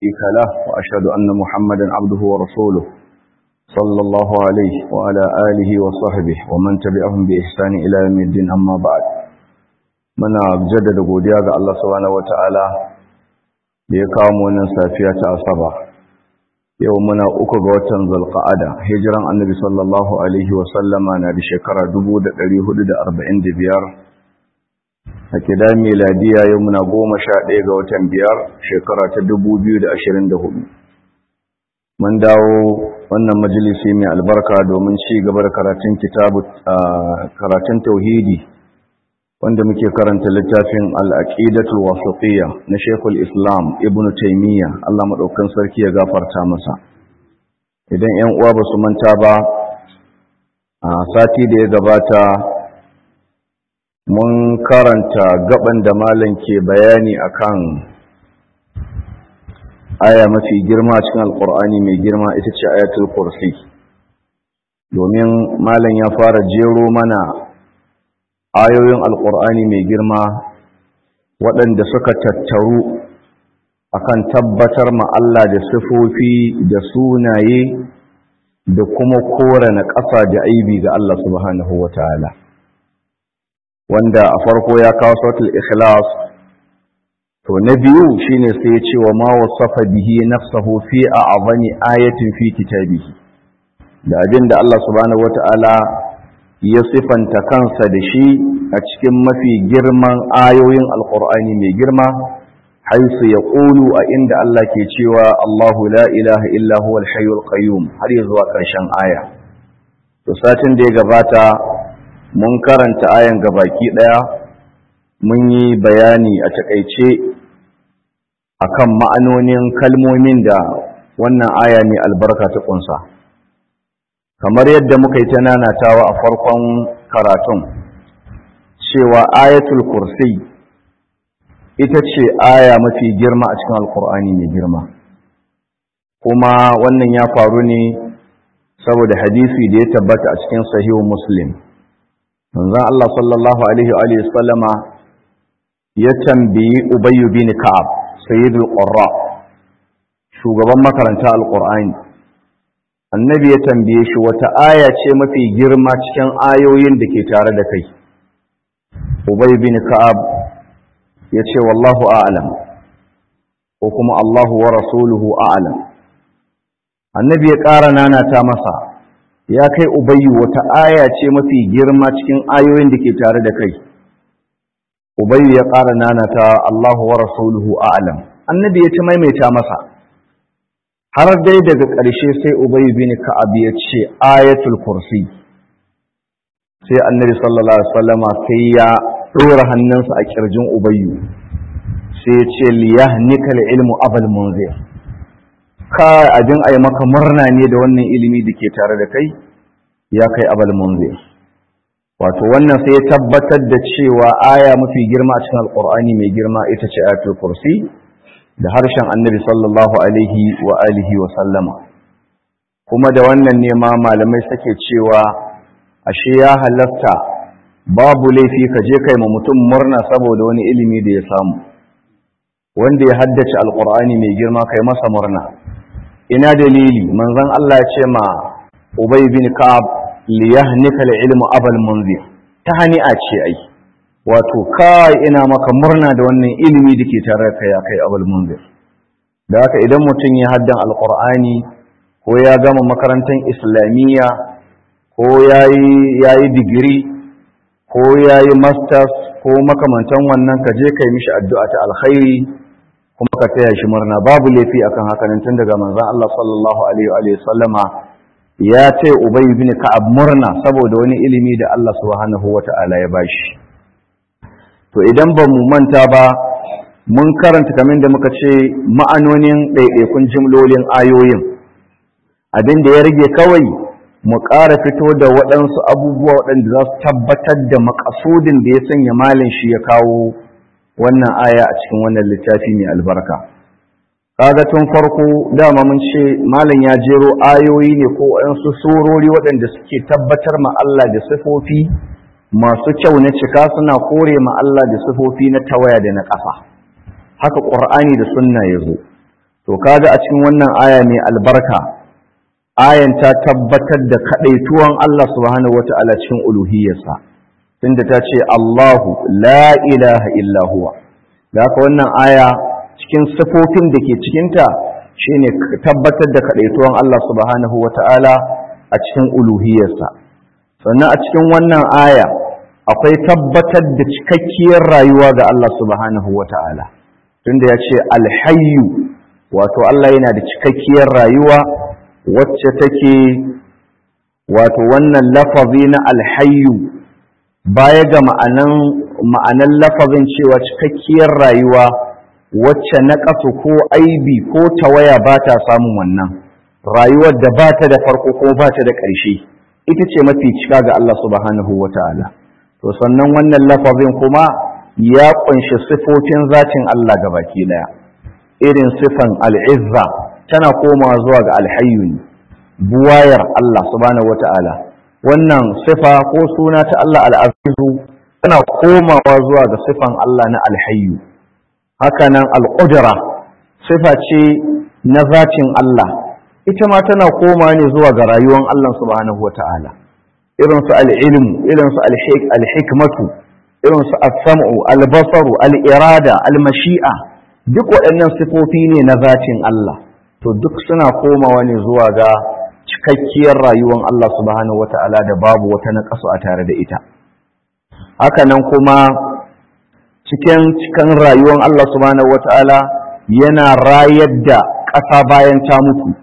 شريك له وأشهد أن محمدا عبده ورسوله صلى الله عليه وعلى آله وصحبه ومن تبعهم بإحسان إلى يوم الدين أما بعد muna jaddada godiya ga Allah subhanahu wataala da ya kawo mu wannan safiya ta asaba yau muna uku ga watan zulqa'ada hijiran annabi sallallahu alaihi wa sallama na da shekara 1445 a kida miladiya yau muna goma sha ɗaya ga watan biyar shekara ta 2024 mun dawo wannan majalisi mai albarka domin ci gaba da karatun kitabu karatun tauhidi wanda muke karanta littafin al'aqidatul wasatiyya na Sheikhul Islam Ibn Taymiyyah Allah madaukan sarki ya gafarta masa idan 'yan uwa ba su manta ba a sati da ya gabata mun karanta gaban da malam ke bayani akan aya mafi girma cikin alkur'ani mai girma ita ce ayatul kursi domin malam ya fara jero mana ayoyin alkur'ani mai girma waɗanda suka tattaru akan tabbatar ma Allah da sifofi da sunaye da kuma kore na ƙasa da aibi ga Allah subhanahu wa ta'ala wanda a farko ya kawo sautul ikhlas to na biyu shine sai ya ce wa ma wasafa bihi nafsahu fi a'zami ayatin fi kitabihi da abin da Allah subhanahu wa ta'ala ya sifanta kansa da shi a cikin mafi girman ayoyin alkur'ani mai girma haisu ya ƙulu a inda Allah ke cewa Allahu la ilaha illa huwa al-hayyul qayyum har ya zuwa ƙarshen aya to satin da ya gabata mun karanta ayan gabaki ɗaya mun yi bayani a takaice akan ma'anonin kalmomin da wannan aya mai albarka ta ƙunsa. kamar yadda muka yi ta nanatawa a farkon karatun cewa ayatul kursi ita ce aya mafi girma a cikin alkur'ani mai girma kuma wannan ya faru ne saboda hadisi da ya tabbata a cikin sahihu muslim manzon Allah sallallahu alaihi wa sallama ya tambayi ubayyu bin ka'ab sayyidul qurra shugaban makaranta alkur'ani annabi ya tambaye shi wata aya ce mafi girma cikin ayoyin da ke tare da kai ubay bin ka'ab ya ce wallahu a'lam ko kuma allahu wa rasuluhu a'lam annabi ya ƙara nanata masa ya kai ubayyu wata aya ce mafi girma cikin ayoyin da ke tare da kai ubayyu ya ƙara nanata allahu wa rasuluhu a'lam annabi ya ta maimaita masa har dai daga ƙarshe sai Ubay bin Ka'ab ya ce ayatul kursi sai annabi sallallahu alaihi wasallama sai ya dora hannunsa a kirjin Ubayyu sai ya ce liyahnikal ilmu abal munzir ka abin ai maka murna ne da wannan ilimi da ke tare da kai ya kai abal munzir wato wannan sai ya tabbatar da cewa aya mafi girma a cikin alqur'ani mai girma ita ce ayatul kursi da harshen annabi sallallahu alaihi wa alihi wa sallama kuma da wannan nema malamai suke cewa ashe ya halatta babu laifi ka je kai ma mutum murna saboda wani ilimi da ya samu wanda ya haddace alkur'ani mai girma kai masa murna ina dalili manzon Allah ya ce ma ubay bin ka'ab liyahnika ilmu abal munzir ta hani'a ce ai wato kai ina maka murna da wannan ilimi da ke tare da kai kai abul munzir da haka idan mutum ya haddan alqur'ani ko ya gama makarantar islamiyya ko yayi yayi digiri ko yayi masters ko makamantan wannan ka je kai mishi addu'a ta alkhairi kuma ka taya shi murna babu laifi akan haka nan tun daga manzon Allah sallallahu alaihi wa sallama ya ce ubay ibn ka'ab murna saboda wani ilimi da Allah subhanahu wata'ala ya bashi to idan ba mu manta ba mun karanta kamar da muka ce ma'anonin ɗaiɗaikun jimlolin ayoyin abin da ya rage kawai mu ƙara fito da waɗansu abubuwa waɗanda za su tabbatar da makasudin da ya sanya malin shi ya kawo wannan aya a cikin wannan littafi mai albarka kaga tun farko dama mun ce malam ya jero ayoyi ne ko waɗansu surori waɗanda suke tabbatar ma Allah da sifofi masu kyau na cika suna kore ma Allah da sifofi na tawaya da na ƙasa haka ƙur'ani da sunna ya zo to kaga a cikin wannan aya mai albarka ayan ta tabbatar da kadaituwan Allah subhanahu wata'ala cikin uluhiyarsa tunda ta ce Allahu la ilaha illa huwa da haka wannan aya cikin sifofin da ke cikinta shine tabbatar da kadaituwan Allah subhanahu wata'ala a cikin uluhiyarsa sannan a cikin wannan aya akwai tabbatar da cikakkiyar rayuwa ga Allah subhanahu wata'ala tunda ya ce alhayyu wato Allah yana da cikakkiyar rayuwa wacce take wato wannan lafazi na alhayyu baya ga ma'anan ma'anan lafazin cewa cikakkiyar rayuwa wacce na ƙasu ko aibi ko tawaya ba ta samun wannan rayuwar da ba ta da farko ko ba ta da ƙarshe ita ce mafi cika ga Allah subhanahu wa ta'ala to sannan wannan lafazin kuma ya ƙunshi sifofin zatin Allah ga baki ɗaya irin sifan al'izza tana komawa zuwa ga alhayyu ne buwayar Allah subhanahu wa ta'ala wannan sifa ko suna ta Allah al'azizu tana komawa zuwa ga sifan Allah na alhayyu hakanan al'udura sifa ce na zacin Allah ita ma tana koma ne zuwa ga rayuwar Allah subhanahu wata'ala irinsu al'ilmu irinsu alhikmatu irinsu al-sam'u al-basaru al-irada al-mashi'a duk waɗannan sifofi ne na zacin Allah to duk suna komawa ne zuwa ga cikakkiyar rayuwar Allah subhanahu wata'ala da babu wata naƙasu a tare da ita hakanan kuma cikin cikin rayuwar Allah subhanahu wata'ala yana rayar da ƙasa bayan ta mutu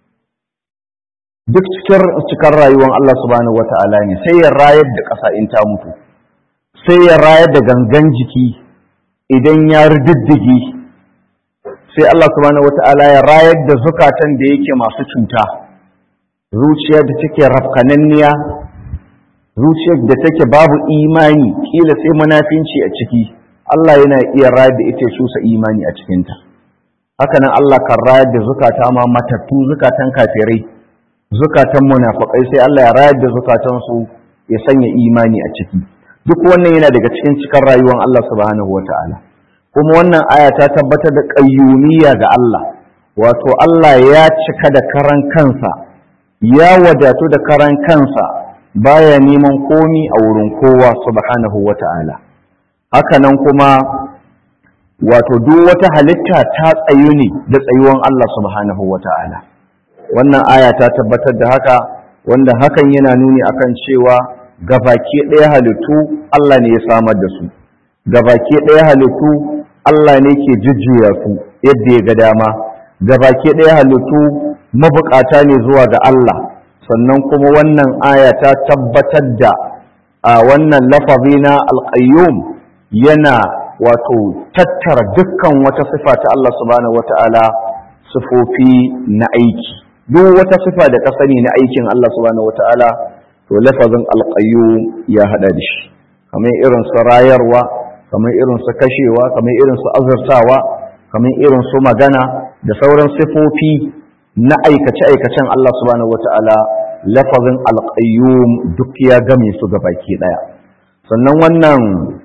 duk cikin cikin rayuwar Allah subhanahu wata'ala ne sai ya rayar da ƙasa in ta mutu sai ya rayar da gangan jiki idan ya riddige sai Allah subhanahu wata'ala ya rayar da zukatan da yake masu cuta zuciyar da take rafkananniya zuciyar da take babu imani kila sai munafinci a ciki Allah yana iya rayar da ita shusa imani a cikinta hakanan Allah kan rayar da zukata ma matattu zukatan kafirai zukatan munafikai sai Allah ya rayar da zukatan su ya sanya imani a ciki duk wannan yana daga cikin cikar rayuwar Allah subhanahu wataala kuma wannan aya ta tabbatar da qayyumiyya ga Allah wato Allah ya cika da karan kansa ya wadatu da karan kansa baya neman komi a wurin kowa subhanahu wataala hakanan kuma wato duk wata halitta ta tsayu ne da tsayuwan Allah subhanahu wata'ala wannan aya ta tabbatar da haka wanda hakan yana nuni akan cewa gabaki ɗaya halittu Allah ne ya samar da su gabaki ɗaya halittu Allah ne ke jujjuya su yadda ya ga dama gabaki ɗaya halittu mabukata ne zuwa ga Allah sannan kuma wannan aya ta tabbatar da a wannan lafazi na alƙayyum yana wato tattara dukkan wata sifa ta Allah subhanahu wata'ala sifofi na aiki duk wata sifa da ka sani na aikin Allah subhanahu wata'ala to lafazin alqayyum ya hada da shi kamar irin su rayarwa kamar irin su kashewa kamar irin su azurtawa kamar irin su magana da sauran sifofi na aikace aikacen Allah subhanahu wata'ala lafazin alqayyum duk ya game su gabaki daya sannan wannan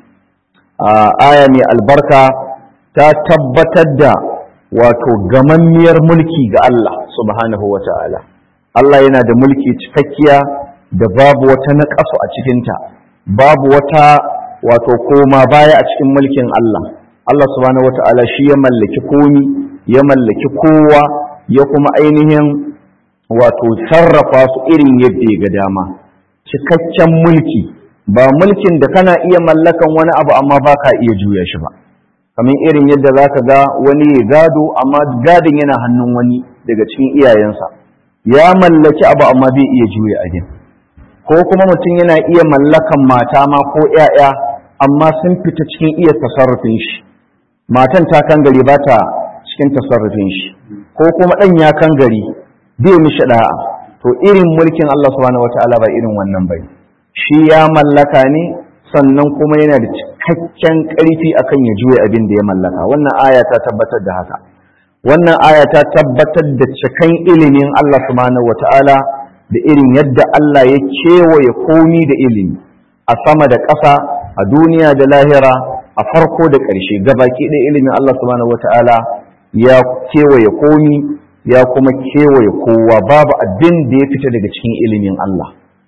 aya mai albarka ta tabbatar da wato gamammiyar mulki ga Allah subhanahu wa ta'ala. Allah yana da mulki cikakkiya da babu wata naƙasu a cikinta, babu wata wato koma baya a cikin mulkin Allah. Allah subhanahu wa ta'ala shi ya mallaki komi, ya mallaki kowa, ya kuma ainihin wato sarrafa su irin yadda ya ga dama. Cikakken mulki. ba mulkin da kana iya mallakan wani abu amma ba ka iya juya shi ba kamar irin yadda za ka ga wani ya gado amma gadon yana hannun wani daga cikin iyayensa ya mallaki abu amma bai iya juya abin ko kuma mutum yana iya mallakan mata ma ko 'ya'ya amma sun fita cikin iya tasarrufin shi matan ta kan gari ba ta cikin tasarrufin shi ko kuma ɗan ya kan gari bai mishi ɗa'a to irin mulkin Allah subhanahu wataala ba irin wannan bai shi ya mallaka ne sannan kuma yana da cikakken ƙarfi akan ya juya abin da ya mallaka wannan aya ta tabbatar da haka wannan aya ta tabbatar da cikan ilimin Allah subhanahu wata'ala da irin yadda Allah ya kewaye komi da ilimi a sama da ƙasa a duniya da lahira a farko da ƙarshe gabaki ɗaya ilimin Allah subhanahu wata'ala ya kewaye komi ya kuma kewaye kowa babu abin da ya fita daga cikin ilimin Allah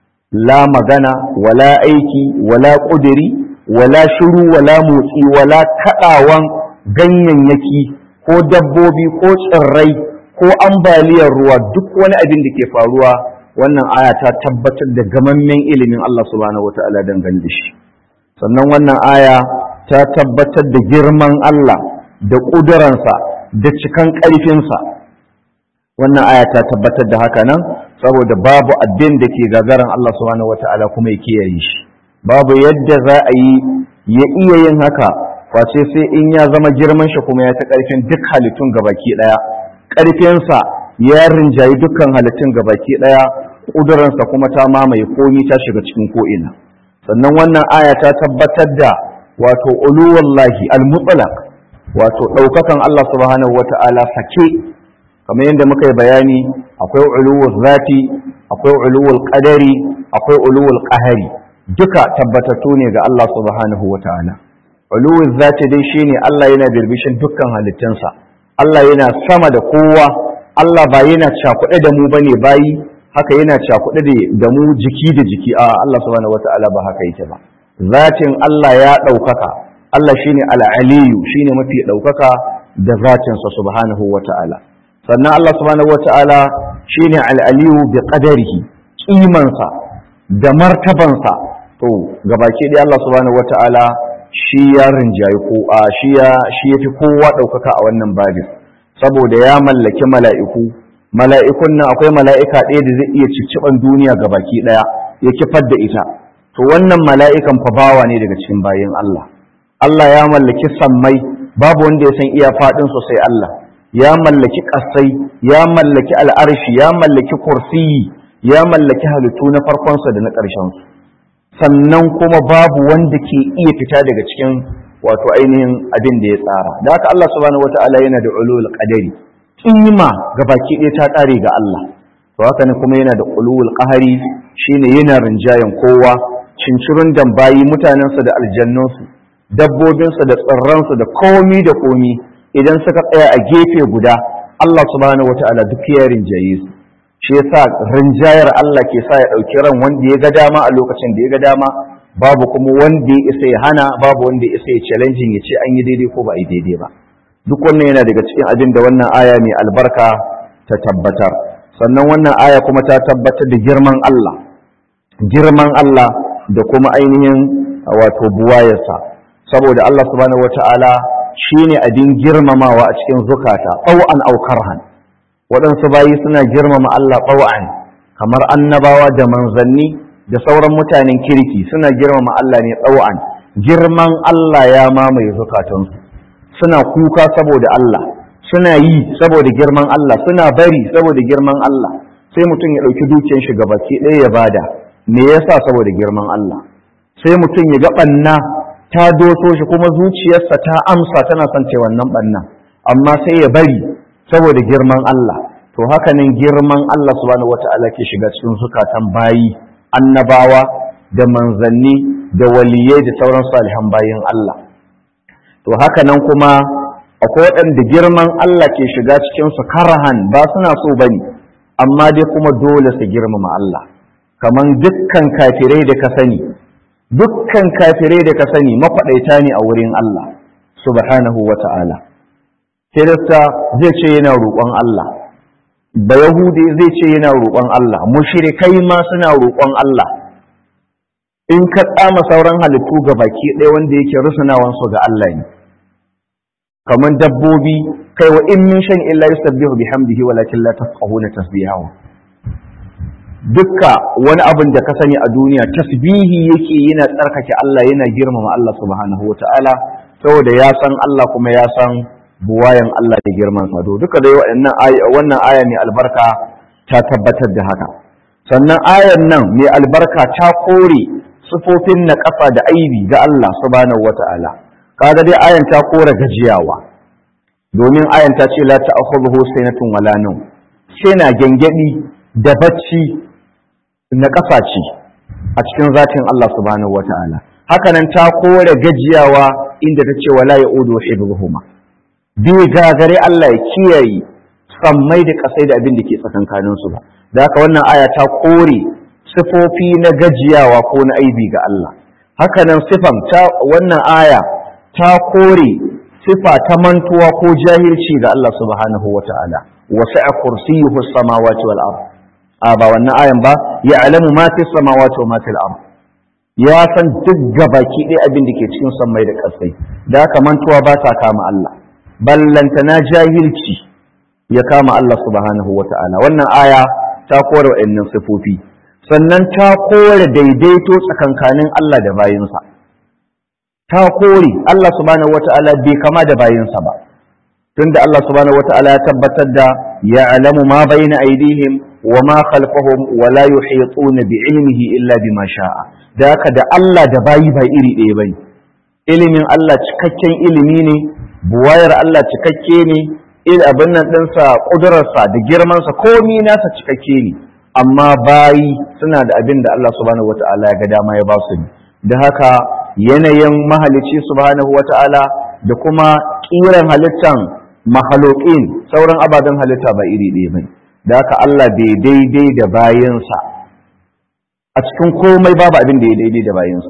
la magana wala aiki wala ƙudiri wala shiru wala motsi wala kaɗawan ganyayyaki ko dabbobi ko tsirrai ko ambaliyar ruwa duk wani abin da ke faruwa wannan aya ta tabbatar da gamammen ilimin Allah subhanahu wata'ala dangane da shi sannan wannan aya ta tabbatar da girman Allah da ƙuduransa da cikan ƙarfinsa wannan aya ta tabbatar da haka nan saboda babu abin da ke gagaran Allah subhanahu wata'ala kuma ya kiyaye shi babu yadda za a yi ya iya yin haka face sai in ya zama girman shi kuma ya ta ƙarfin duk halittun gabaki ɗaya ƙarfinsa ya rinjayi dukkan halittun gabaki ɗaya ƙudurarsa kuma ta mamaye komi ta shiga cikin ko'ina sannan wannan aya ta tabbatar da wato uluwallahi al-mutlaq wato ɗaukakan Allah subhanahu wata'ala sake kamar yadda muka yi bayani akwai uluwul zati akwai uluwul qadari akwai uluwul qahari duka tabbatattu ne ga Allah subhanahu wata'ala uluwul zati dai shine Allah yana birbishin dukkan halittunsa Allah yana sama da kowa Allah ba yana cakuɗe da mu bane bayi haka yana cakuɗe da mu jiki da jiki a Allah subhanahu wata'ala ba haka yake ba zatin Allah ya ɗaukaka Allah shine al-aliyu shine mafi ɗaukaka da zatinsa subhanahu wata'ala sannan Allah subhanahu wata'ala shine al-aliyu bi qadarihi kimansa da martabansa to gabaki dai Allah subhanahu wata'ala shi ya rinjayi ko a shi ya shi yafi kowa ɗaukaka a wannan babin saboda ya mallaki mala'iku mala'ikun nan akwai mala'ika ɗaya da zai iya cicciɓan duniya ga baki ɗaya ya kifar da ita to wannan mala'ikan fa bawa ne daga cikin bayan Allah Allah ya mallaki sammai babu wanda ya san iya faɗin sosai Allah ya mallaki ƙasai ya mallaki al'arshi ya mallaki kursiyi ya mallaki halittu na farkonsa da na ƙarshensu sannan kuma babu wanda ke iya fita daga cikin wato ainihin abin da ya tsara da haka Allah subhanahu wata'ala yana da ulul qadari kima ga baki ɗaya ta ƙare ga Allah to haka ne kuma yana da ulul qahari shine yana rinjayen kowa cincirin dambayi mutanensa da aljannunsu dabbobinsa da tsirransu da komi da komi idan suka tsaya a gefe guda Allah subhanahu wata'ala duk ya rinjaye su shi yasa rinjayar Allah ke sa ya ɗauki ran wanda ya ga dama a lokacin da ya ga dama babu kuma wanda ya isa ya hana babu wanda ya isa ya challenging ya ce an yi daidai ko ba a yi daidai ba duk wannan yana daga cikin abin da wannan aya mai albarka ta tabbatar sannan wannan aya kuma ta tabbatar da girman Allah girman Allah da kuma ainihin wato buwayarsa saboda Allah subhanahu wata'ala shine abin girmamawa a cikin zukata ɗau'an aukarhan waɗansu bayi suna girmama Allah ɗau'an kamar annabawa da manzanni da sauran mutanen kirki suna girmama Allah ne ɗau'an girman Allah ya mamaye zukatansu suna kuka saboda Allah suna yi saboda girman Allah suna bari saboda girman Allah sai mutum ya ɗauki dukiyar shi gabaki ɗaya ya bada me yasa saboda girman Allah sai mutum ya ga ɓanna ta doso shi kuma zuciyarsa ta amsa tana son ce wannan ɓannan amma sai ya bari saboda girman Allah to haka nan girman Allah subhanahu wata'ala ke shiga cikin zukatan bayi annabawa da manzanni da waliyai da sauran salihan bayin Allah to haka nan kuma akwai waɗanda girman Allah ke shiga cikin su karahan ba suna so bane amma dai kuma dole su girmama Allah kaman dukkan kafirai da ka sani dukkan kafirai da ka sani makwaɗaita ne a wurin Allah subhanahu wata'ala Kirista zai ce yana roƙon Allah ba Yahudi zai ce yana roƙon Allah mushrikai ma suna roƙon Allah in ka tsama sauran halittu ga baki ɗaya wanda yake rusunawan su ga Allah ne kamar dabbobi kai wa in min shan illa yusabbihu bihamdihi walakin la tafqahuna tasbihahu dukka wani abin da ka sani a duniya tasbihi yake yana tsarkake Allah yana girmama Allah subhanahu wataala saboda ya san Allah kuma ya san buwayan Allah da girman sa duka dai wannan aya wannan aya mai albarka ta tabbatar da haka sannan ayan nan mai albarka ta kore sifofin na kafa da aibi ga Allah subhanahu wataala kaga dai ayan ta kore gajiyawa domin ayan ta ce la ta'khudhuhu sinatun wala nawm sai na gengedi da bacci na kafa ce a cikin zatin Allah subhanahu wataala haka nan ta kore gajiyawa inda ta ce wala ya'udu hibbuhuma bai gagare Allah ya kiyaye sammai da kasai da abin da ke tsakankanin su ba da haka wannan aya ta kore sifofi na gajiyawa ko na aibi ga Allah hakanan sifan ta wannan aya ta kore sifa ta mantuwa ko jahilci ga Allah subhanahu wata'ala wasi'a kursiyyuhu as-samawati wal ard a ba wannan ayan ba ya'lamu ma fi samawati wa ma fil ard ya san duk gabaki ɗaya abin da ke cikin sammai da ƙasai da haka mantuwa ba ta kama Allah ballantana jahilci ya kama Allah subhanahu wata'ala wannan aya ta kore wa'annan sifofi sannan ta kore daidaito tsakankanin Allah da bayinsa ta kore Allah subhanahu wata'ala bai kama da bayinsa ba tunda Allah subhanahu wata'ala ya tabbatar da ya'lamu ma bayna aydihim wa ma khalfahum wa la yuhituna bi ilmihi illa bima sha'a da haka da Allah da bayi ba iri ɗaya bane ilimin Allah cikakken ilimi ne buwayar Allah cikakke ne il abin nan ɗinsa ƙudurarsa da girmansa komi nasa cikakke ne amma bayi suna da abin da Allah subhanahu wata'ala ya ga dama ya ba su ne da haka yanayin mahalici subhanahu wata'ala da kuma ƙiran halittan mahaloƙin sauran ababen halitta ba iri ɗaya bane da haka Allah bai daidai da bayinsa a cikin komai babu abin da ya daidai da bayinsa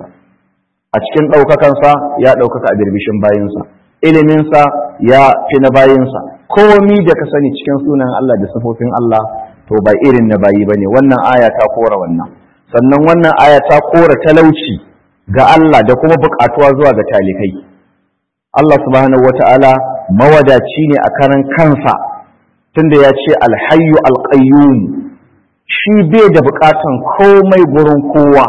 a cikin ɗaukakansa ya ɗaukaka a birbishin bayinsa iliminsa ya fi na bayinsa komi da ka sani cikin sunan Allah da sifofin Allah to ba irin na bayi bane wannan aya ta kora wannan sannan wannan aya ta kora talauci ga Allah da kuma buƙatuwa zuwa ga talikai Allah subhanahu wata'ala mawadaci ne a karan kansa tunda ya ce alhayyu alqayyum shi bai da buƙatan komai gurin kowa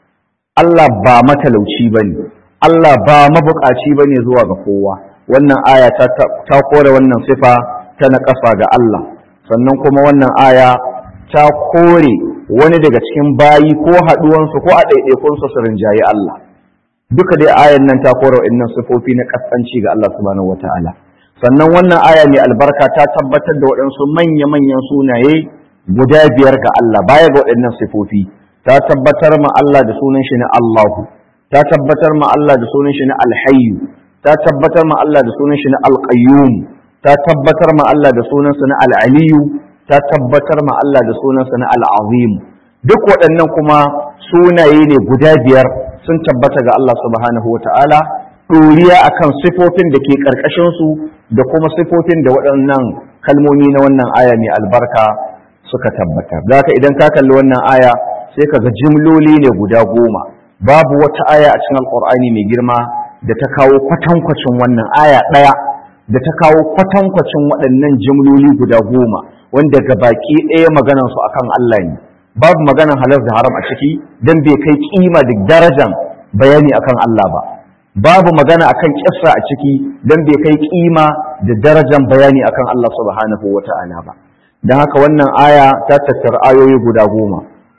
Allah ba matalauci bane Allah ba mabuƙaci bane zuwa ga kowa wannan aya ta ta kore wannan sifa ta naƙasa ga Allah sannan kuma wannan aya ta kore wani daga cikin bayi ko haɗuwansu ko a ɗaiɗaikunsu su rinjayi Allah duka dai ayan nan ta kore wa'annan sifofi na ƙasƙanci ga Allah subhanahu wataala sannan wannan aya mai albarka ta tabbatar da waɗansu manya-manyan sunaye guda biyar ga Allah baya ga waɗannan sifofi ta tabbatar ma Allah da sunan shi na Allahu ta tabbatar ma Allah da sunan shi na Alhayyu ta tabbatar ma Allah da sunan shi na Alqayyum ta tabbatar ma Allah da sunansa na Al-Aliyu ta tabbatar ma Allah da sunansa na Al-Azim duk waɗannan kuma sunaye ne guda biyar sun tabbata ga Allah subhanahu wata'ala ɗoriya akan sifofin da ke ƙarƙashin su da kuma sifofin da waɗannan kalmomi na wannan aya mai albarka suka tabbata da haka idan ka kalli wannan aya sai ka ga jimloli ne guda goma babu wata aya a cikin alƙur'ani mai girma da ta kawo kwatankwacin wannan aya ɗaya da ta kawo kwatankwacin waɗannan jimloli guda goma wanda ga baki ɗaya maganansu akan Allah ne babu maganan halar da haram a ciki don bai kai kima da darajan bayani akan Allah ba babu magana akan kissa a ciki don bai kai kima da darajan bayani akan Allah subhanahu wa ta'ala ba don haka wannan aya ta tattara ayoyi guda goma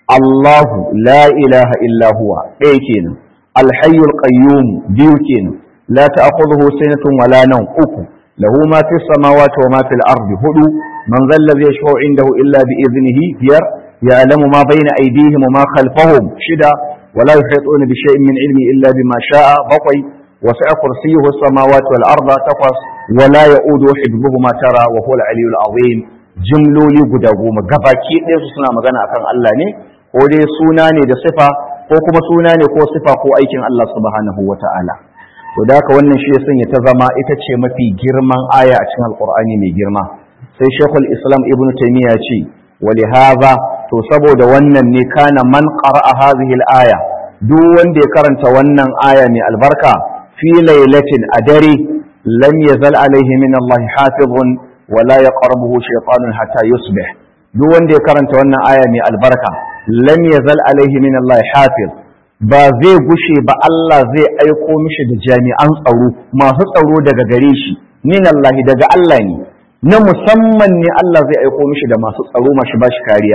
Allahu la ilaha illa huwa ɗaya kenan alhayyul qayyum biyu kenan la ta'khudhuhu sinatun wala nawm uku له ما في السماوات وما في الأرض هدو من ذا الذي يشفع عنده إلا بإذنه بير يعلم ما بين أيديهم وما خلفهم شدا ولا يحيطون بشيء من علمه إلا بما شاء بطي وسع كرسيه السماوات والأرض تقص ولا يؤود حفظهما ترى وهو العلي العظيم جملولي guda goma gabaki ɗaya su suna magana akan Allah ne ko dai suna ne da sifa ko kuma suna ne ko sifa ko aikin Allah subhanahu wata'ala to da haka wannan shi ya sanya ta zama ita ce mafi girman aya a cikin alkur'ani mai girma sai shekul islam ibn taymiya ce wali haza to saboda wannan ne kana man qara'a hadhihi al-aya duk wanda ya karanta wannan aya mai albarka fi lailatin a dare lam yazal alaihi min Allah hafizun wa la yaqrabuhu shaytanun hatta yusbih duk wanda ya karanta wannan aya mai albarka lam yazal alaihi min Allah hafiz ba zai gushe ba Allah zai aiko mishi da jami'an tsaro masu tsaro daga gare shi min Allah daga Allah ne na musamman ne Allah zai aiko mishi da masu tsaro mashi bashi kariya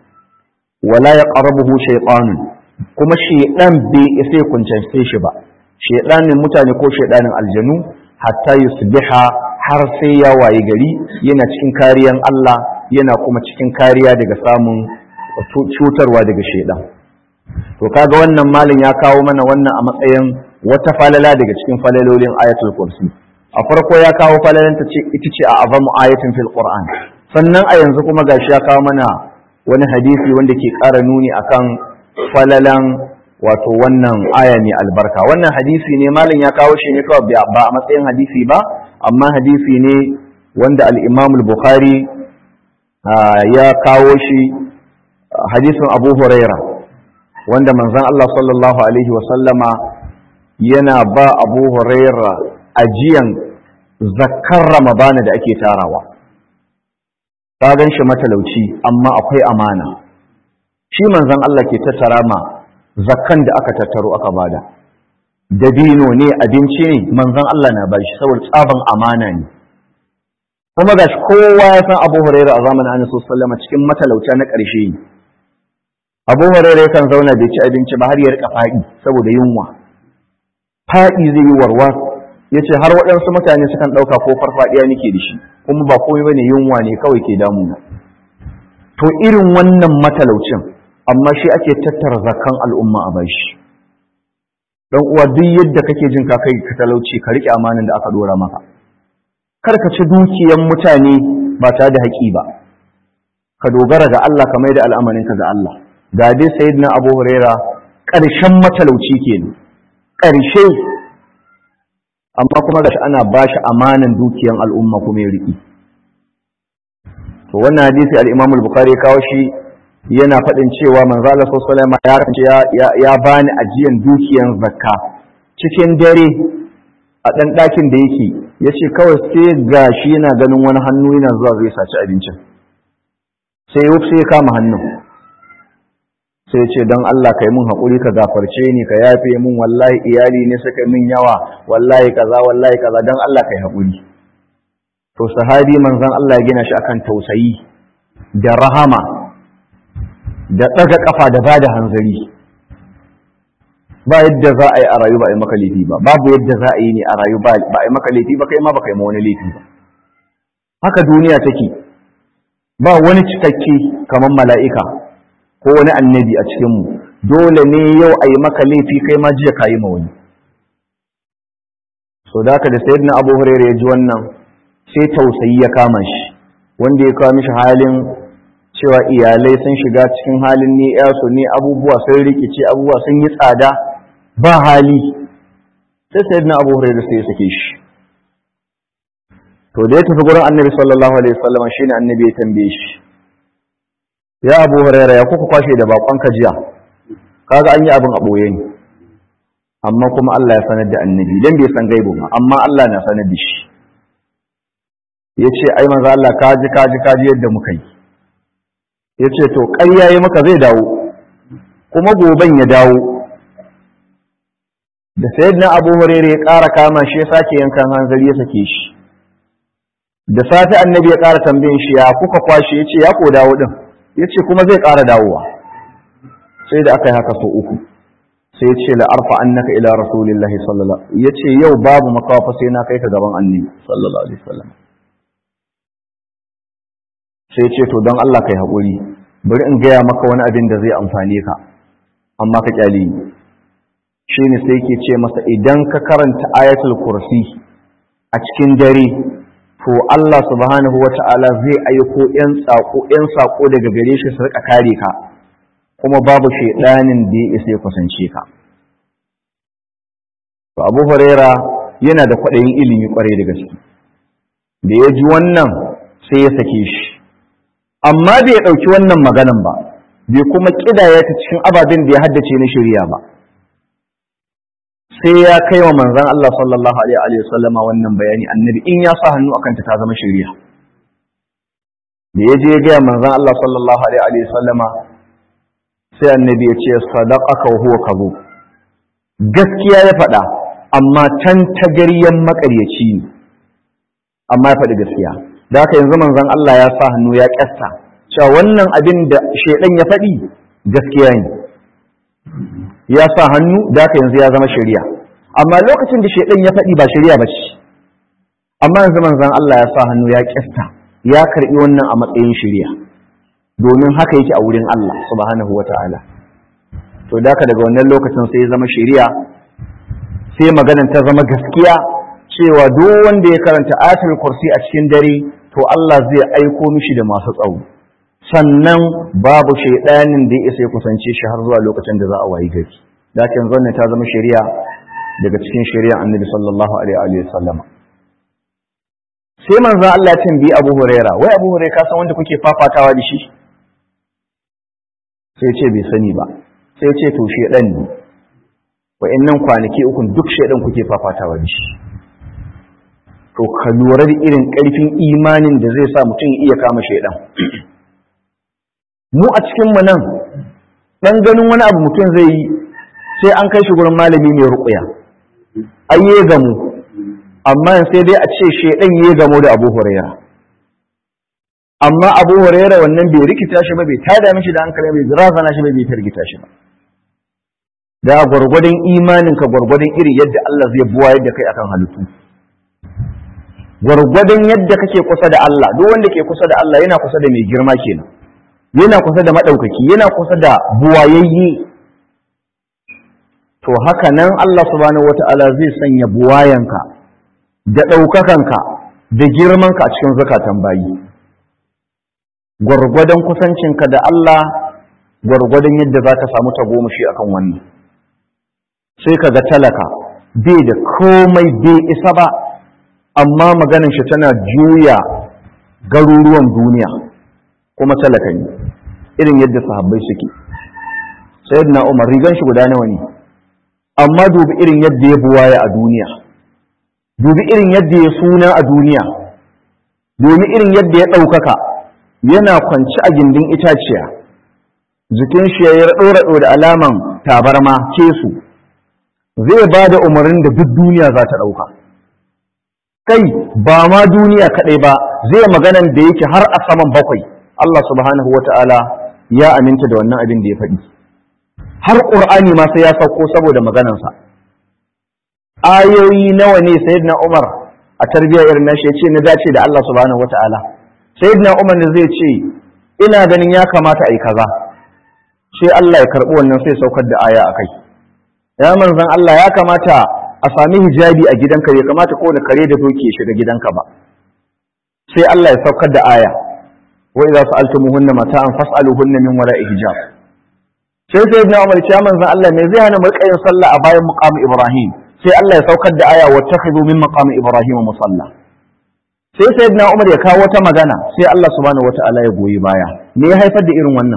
wala ya qarabuhu shaytanun kuma shaydan bai isa ya kuncance shi ba shaydanin mutane ko shaydanin aljanu hatta yusbiha har sai ya waye gari yana cikin kariyan Allah yana kuma cikin kariya daga samun cutarwa daga shaydan to kaga wannan malin ya kawo mana wannan a matsayin wata falala daga cikin falalolin ayatul kursi a farko ya kawo falalanta ce ita ce a azamu ayatin fil qur'an sannan a yanzu kuma gashi ya kawo mana wani hadisi wanda ke ƙara nuni akan falalan wato wannan aya mai albarka wannan hadisi ne malam ya kawo shi ne kawai ba a matsayin hadisi ba amma hadisi ne wanda al-imam al-bukhari ya kawo shi hadisin abu huraira wanda manzon Allah sallallahu alaihi wasallama yana ba abu huraira ajiyan zakkar ramadana da ake tarawa ta gan shi matalauci amma akwai amana shi manzon Allah ke tattara ma zakkan da aka tattaro aka bada dabino ne abinci ne manzon Allah na bashi saboda tsaban amana ne kuma gashi kowa ya san Abu Hurairah a zamanin Annabi sallallahu alaihi cikin matalauta na ƙarshe ne Abu Hurairah kan zauna bai ci abinci ba har ya rika faɗi saboda yunwa faɗi zai yi warwa yace har waɗansu mutane sukan ɗauka ko farfaɗiya nake da shi kuma ba komai bane yunwa ne kawai ke damuna to irin wannan matalaucin amma shi ake tattara zakan al'umma a bashi dan uwa duk yadda kake jin ka kai ka talauci ka rike amanin da aka dora maka kar ka ci dukiyan mutane ba tare da haƙi ba ka dogara ga Allah ka maida al'amarin ka ga Allah ga dai sayyidina Abu Huraira ƙarshen matalauci kenan ƙarshe amma kuma gashi ana bashi amanan dukiyan al'umma kuma ya riki to wannan hadisi al-Imam al-Bukhari ya kawo shi yana faɗin cewa manzo Allah sallallahu alaihi ya ya bani ajiyan dukiyan zakka cikin dare a ɗan ɗakin da yake yace kawai sai gashi yana ganin wani hannu yana zuwa zai saci abincin sai yau sai ya kama hannun sai ya ce don Allah kai mun haƙuri ka gafarce ni ka yafe mun wallahi iyali ne suka min yawa wallahi kaza wallahi kaza don Allah kai haƙuri to sahabi manzon Allah ya gina shi akan tausayi da rahama da ɗaga ƙafa da ba da hanzari ba yadda za a yi a rayu ba a yi maka laifi ba babu yadda za a yi ne a rayu ba a yi maka laifi ba kai ma ba kai ma wani laifi ba haka duniya take ba wani cikakke kamar mala'ika ko wani annabi a cikinmu dole ne yau a yi maka laifi kai ma jiya ka yi ma wani so da haka da sayyidina abu hurairah ya ji wannan sai tausayi ya kama shi wanda ya kawo mishi halin cewa iyalai sun shiga cikin halin ne su ne abubuwa sun rikice abubuwa sun yi tsada ba hali sai sai na abu hurairu sai ya sake shi to da ya tafi gurin annabi sallallahu alaihi wasallam shine annabi ya tambaye shi ya abu hurairu ya kuka kwashe da bakon ka jiya kaga an yi abin a boye ne amma kuma Allah ya sanar da annabi dan bai san gaibu ba amma Allah na sanar da shi yace ai manzo Allah kaji kaji kaji yadda muka yi ya ce to ƙarya yi maka zai dawo kuma goben ya dawo da sayyidina abu hurairu ya ƙara kama shi ya sake yankan hanzari ya sake shi da safe annabi ya ƙara tambayin shi ya kuka kwashe ya ce ya ko dawo din ya ce kuma zai ƙara dawowa sai da aka yi haka so uku sai ya ce la'arfa annaka ila rasulillahi sallallahu ya ce yau babu makawa sai na kai ka gaban annabi sallallahu alaihi wasallam sai ce to don Allah kai haƙuri bari in gaya maka wani abin da zai amfane ka amma ka kyale ni shi ne sai ke ce masa idan ka karanta ayatul kursi a cikin dare to Allah subhanahu wa ta'ala zai aiko ‘yan saƙo ‘yan saƙo daga gare shi su rika kare ka kuma babu shaidanin da ya isa ya kusance ka to abu huraira yana da kwaɗayin ilimi kwarai da gaske da ya ji wannan sai ya sake shi amma bai ɗauki wannan maganan ba bai kuma ƙidaya ta cikin ababen da ya haddace na shirya ba sai ya kai wa manzan Allah sallallahu alaihi wa sallama wannan bayani annabi in ya sa hannu akan ta zama shirya da ya je ya gaya manzan Allah sallallahu alaihi wa sallama sai annabi ya ce sadaqaka wa huwa kazo gaskiya ya faɗa amma tan tagaryen makaryaci ne amma ya faɗi gaskiya da haka yanzu manzon Allah ya sa hannu ya kyasta cewa wannan abin da shedan ya faɗi gaskiya ne ya sa hannu da haka yanzu ya zama shari'a amma lokacin da shedan ya faɗi ba shari'a ba ce amma yanzu manzon Allah ya sa hannu ya kyasta ya karbi wannan a matsayin shari'a domin haka yake a wurin Allah subhanahu wata'ala to da haka daga wannan lokacin sai ya zama shari'a sai maganan ta zama gaskiya cewa duk wanda ya karanta ayatul kursi a cikin dare to Allah zai aiko mishi da masu tsawo sannan babu shaidanin da ya isa ya kusance shi har zuwa lokacin da za a wayi gari da kan zanne ta zama shari'a daga cikin shari'a annabi sallallahu alaihi wa sallam sai manzo Allah ya tambayi Abu Huraira wai Abu Huraira ka san wanda kuke fafatawa da shi sai ce bai sani ba sai ce to shedan ne wa'annan kwanaki ukun duk shedan kuke fafatawa da shi to ka lura da irin ƙarfin imanin da zai sa mutum iya kama shedan mu a cikin mu nan dan ganin wani abu mutum zai yi sai an kai shi gurin malami mai ruqya ayye gamu amma sai dai a ce shedan ya gamo da Abu Hurairah amma abu huraira wannan bai rikita shi ba bai tada mishi da hankali bai razana shi ba bai targita shi ba da gwargwadon imanin ka gwargwadon iri yadda Allah zai buwa yadda kai akan halittu gwargwadon yadda kake kusa da Allah duk wanda ke kusa da Allah yana kusa da mai girma kenan yana kusa da madaukaki yana kusa da buwayayye to haka nan Allah subhanahu wata'ala zai sanya buwayanka da ɗaukakanka da girmanka a cikin zakatan bayi gwargwadon kusancinka da Allah gwargwadon yadda za ka samu tagomashi akan wannan sai ka ga talaka bai da komai bai isa ba amma maganin shi tana juya garuruwan duniya kuma talaka ne irin yadda sahabbai suke sayyidina umar rigan shi guda nawa ne amma dubi irin yadda ya buwaya a duniya dubi irin yadda ya suna a duniya dubi irin yadda ya ɗaukaka yana kwanci a gindin itaciya jikin shi ya raɗo-raɗo da alaman tabarma kesu zai ba da umarnin da duk duniya za ta ɗauka kai ba ma duniya kaɗai ba zai maganan da yake har a saman bakwai Allah subhanahu wa ta'ala ya aminta da wannan abin da ya faɗi har ƙur'ani ma sai ya sauko saboda maganansa ayoyi nawa ne sayyidina Umar a tarbiyyar irin nashi ya ce na dace da Allah subhanahu wa ta'ala sayyidina Umar ne zai ce ina ganin ya kamata a yi kaza sai Allah ya karɓi wannan sai saukar da aya akai ya manzon Allah ya kamata a sami hijabi a gidanka bai kamata ko da kare da doki ya shiga gidanka ba sai Allah ya saukar da aya wa idza sa'altumuhunna mata'an fas'aluhunna min wara'i hijab sai sayyidina Umar ya manzon Allah me zai hana mu yin sallah a bayan muqam Ibrahim sai Allah ya saukar da aya wattakhidhu min maqam Ibrahim musalla sai sayyidina Umar ya kawo wata magana sai Allah subhanahu wataala ya goyi baya me ya haifar da irin wannan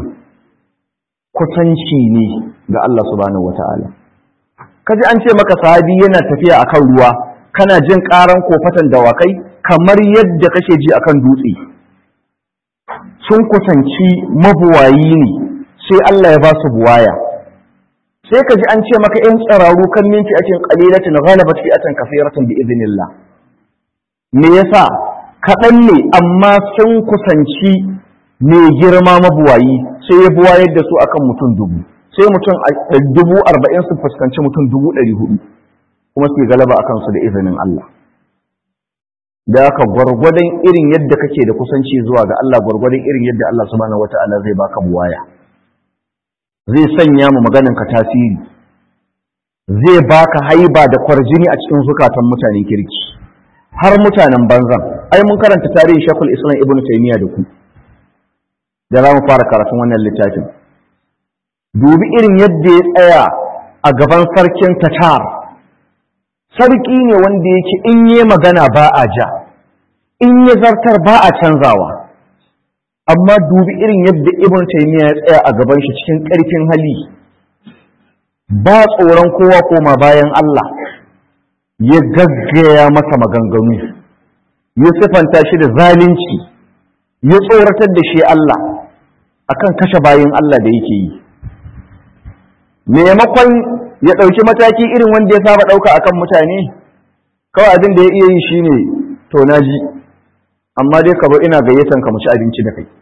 kusanci ne ga Allah subhanahu wataala kaji an ce maka sahabi yana tafiya akan ruwa kana jin karan kofatan dawakai kamar yadda kake ji akan dutse sun kusanci mabuwayi ne sai Allah ya ba su buwaya sai ka ji an ce maka ‘yan tsararu kan minti a cikin ƙalilatin ghalabat fi atan kafiratan bi idinillah me yasa kaɗan ne amma sun kusanci mai girma mabuwayi sai ya buwayar da su akan mutum dubu sai mutum dubu arba'in su fuskanci mutum dubu ɗari hudu kuma su galaba a kansu da izinin Allah da aka gwargwadon irin yadda kake da kusanci zuwa ga Allah gwargwadon irin yadda Allah subhanahu wata'ala zai baka buwaya zai sanya mu maganin ka tasiri zai baka haiba da kwarjini a cikin zukatan mutanen kirki har mutanen banzan ai mun karanta tarihin shakul islam ibnu taymiya da ku da za mu fara karatun wannan littafin dubi irin yadda ya tsaya a gaban sarkin tatar sarki ne wanda yake in yi magana ba a ja in yi zartar ba a canzawa amma dubi irin yadda ibn taymiya ya tsaya a gaban shi cikin ƙarfin hali ba tsoron kowa koma bayan Allah ya gaggaya masa maganganu ya sifanta shi da zalunci ya tsoratar da shi Allah akan kashe bayan Allah da yake yi maimakon ya ɗauki mataki irin wanda ya saba ɗauka akan mutane kawai abin da ya iya yi shine to na ji amma dai ka bar ina gayyatan ka mu ci abinci da kai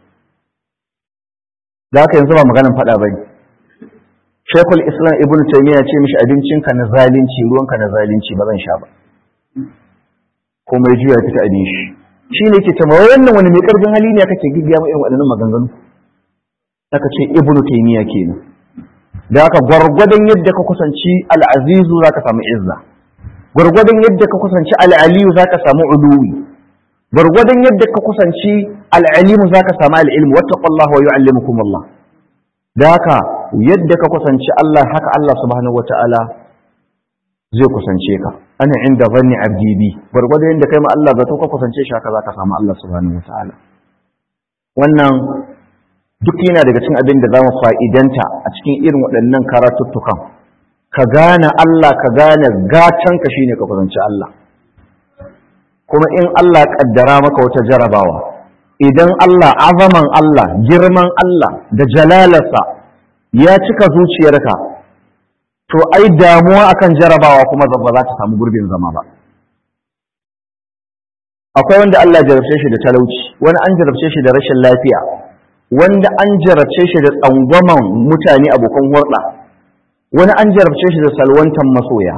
da haka yanzu ba maganan faɗa bane Sheikhul Islam Ibn Taymiyyah ce mishi abincinka na zalunci ruwanka na zalunci ba zan sha ba komai juya fita abin shi shine yake cewa wannan wani mai karfin hali ne kake giggiya mu irin waɗannan maganganu aka ce Ibn Taymiyyah kenan da haka gwargwadon yadda ka kusanci al'azizu za ka samu izza gwargwadon yadda ka kusanci al'aliyu zaka samu uluwi gwargwadon yadda ka kusanci al'alimu zaka samu al'ilmu wattaqullaha wa yu'allimukum Allah da haka yadda ka kusanci Allah haka Allah subhanahu wata'ala zai kusance ka ana inda zanni abdi bi gwargwadon yadda kai ma Allah zato ka kusance shi haka zaka samu Allah subhanahu wata'ala wannan duk yana daga cikin abin da zamu fa'idanta a cikin irin waɗannan karatuttukan ka gane Allah ka gane gatan ka shine ka kusanci Allah kuma in Allah kaddara maka wata jarabawa idan Allah azaman Allah girman Allah da jalalarsa ya cika zuciyarka to ai damuwa akan jarabawa kuma ba za ta samu gurbin zama ba akwai wanda Allah jarabce shi da talauci wani an jarabce shi da rashin lafiya wanda an jarabce shi da tsangwaman mutane abokan hurɗa wani an jarabce shi da salwantan masoya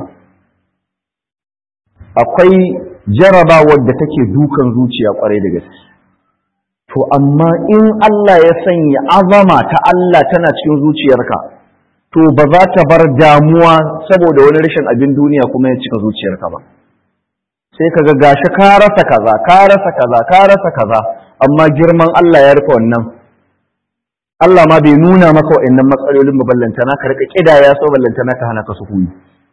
akwai jarabawar da take dukan zuciya kwarai da gaske to amma in Allah ya sanya azama ta Allah tana cikin zuciyarka to ba za ta bar damuwa saboda wani rashin abin duniya kuma ya cika zuciyarka ba sai kaga gashi ka rasa kaza ka rasa kaza ka rasa kaza amma girman Allah ya rufe wannan Allah ma bai nuna maka wa'annan matsalolin ba ballantana ka rika kidaya so ballantana ka hana ka sukuni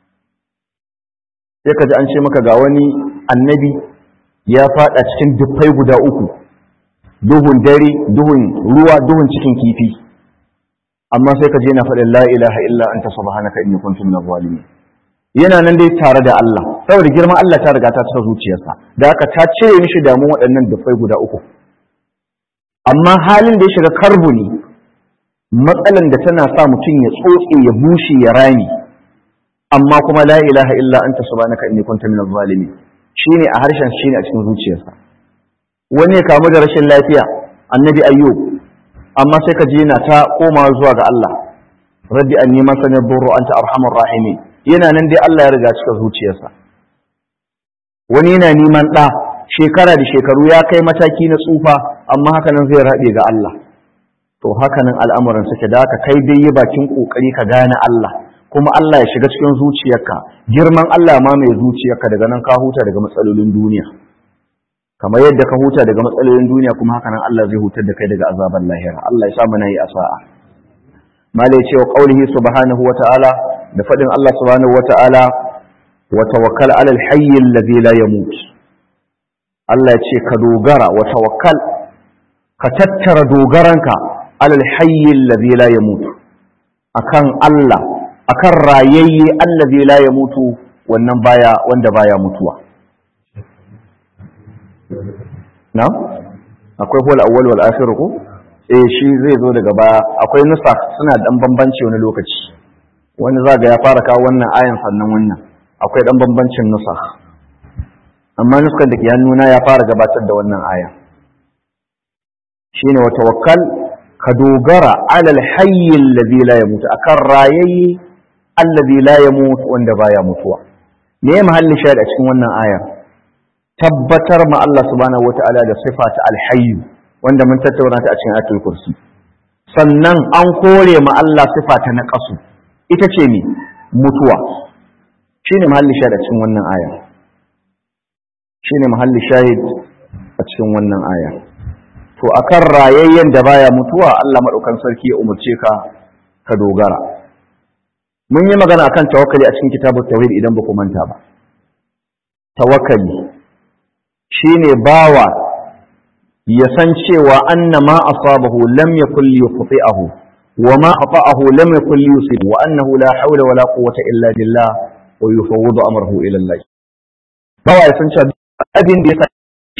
sai ka ji an ce maka ga wani annabi ya fada cikin dufai guda uku duhun dare duhun ruwa duhun cikin kifi amma sai ka je na faɗin la ilaha illa anta subhanaka inni kuntu minaz zalimin yana nan dai tare da Allah saboda girman Allah ta riga ta cika zuciyarsa da haka ta cire mishi damun waɗannan dufai guda uku amma halin da ya shiga karbu ne matsalan da tana sa mutum ya tsotse ya bushe ya rami amma kuma la ilaha illa anta subhanaka inni kuntu minaz zalimin shine a harshen shine a cikin zuciyarsa wani ya kamu da rashin lafiya annabi ayyub amma sai ka je yana ta komawa zuwa ga Allah rabbi anni masani burru anta arhamur rahimin yana nan dai Allah ya riga cika zuciyarsa wani yana neman ɗa shekara da shekaru ya kai mataki na tsufa amma haka nan zai rabe ga Allah to haka nan al'amuran suke da haka kai dai yi bakin kokari ka gane Allah kuma Allah ya shiga cikin zuciyarka girman Allah ma mai zuciyarka daga nan ka huta daga matsalolin duniya kamar yadda ka huta daga matsalolin duniya kuma haka nan Allah zai hutar da kai daga azaban lahira Allah ya sa mu nayi asa'a malai ce wa qaulihi subhanahu wa ta'ala da fadin Allah subhanahu wa ta'ala wa tawakkal 'ala al-hayy alladhi la yamut Allah ya ce ka dogara wa tawakkal ka tattara dogaranka 'ala al-hayy alladhi la yamut akan Allah akan rayayye allazi la ya mutu wannan baya wanda baya mutuwa na akwai hol awwal wal akhir ko eh shi zai zo daga baya akwai nusa suna dan bambanci wani lokaci wani zaga ya fara kawo wannan ayan sannan wannan akwai dan bambancin nusa amma nuskar da ke hannuna ya fara gabatar da wannan aya shine wa tawakkal ka dogara alal hayy alladhi la yamut akan rayayye allazi la yamut wanda baya mutuwa me mahallin shahid a cikin wannan ayar tabbatar ma Allah subhanahu wataala da sifa ta alhayy wanda mun tattauna ta a cikin ayatul kursi sannan an kore ma Allah sifa ta naqasu ita ce ne mutuwa shine mahallin shahid a cikin wannan ayar shine mahallin shahid a cikin wannan ayar to akan rayayyen da baya mutuwa Allah madaukan sarki ya umarce ka ka dogara mun yi magana akan tawakkali a cikin kitabut tauhid idan ba ku manta ba tawakkali shine bawa ya san cewa anna ma asabahu lam yakul yukhti'ahu wa ma ata'ahu lam yakul yusib wa annahu la hawla wa la quwwata illa billah wa yufawwidu amrahu ila Allah bawa ya san cewa abin da ya sa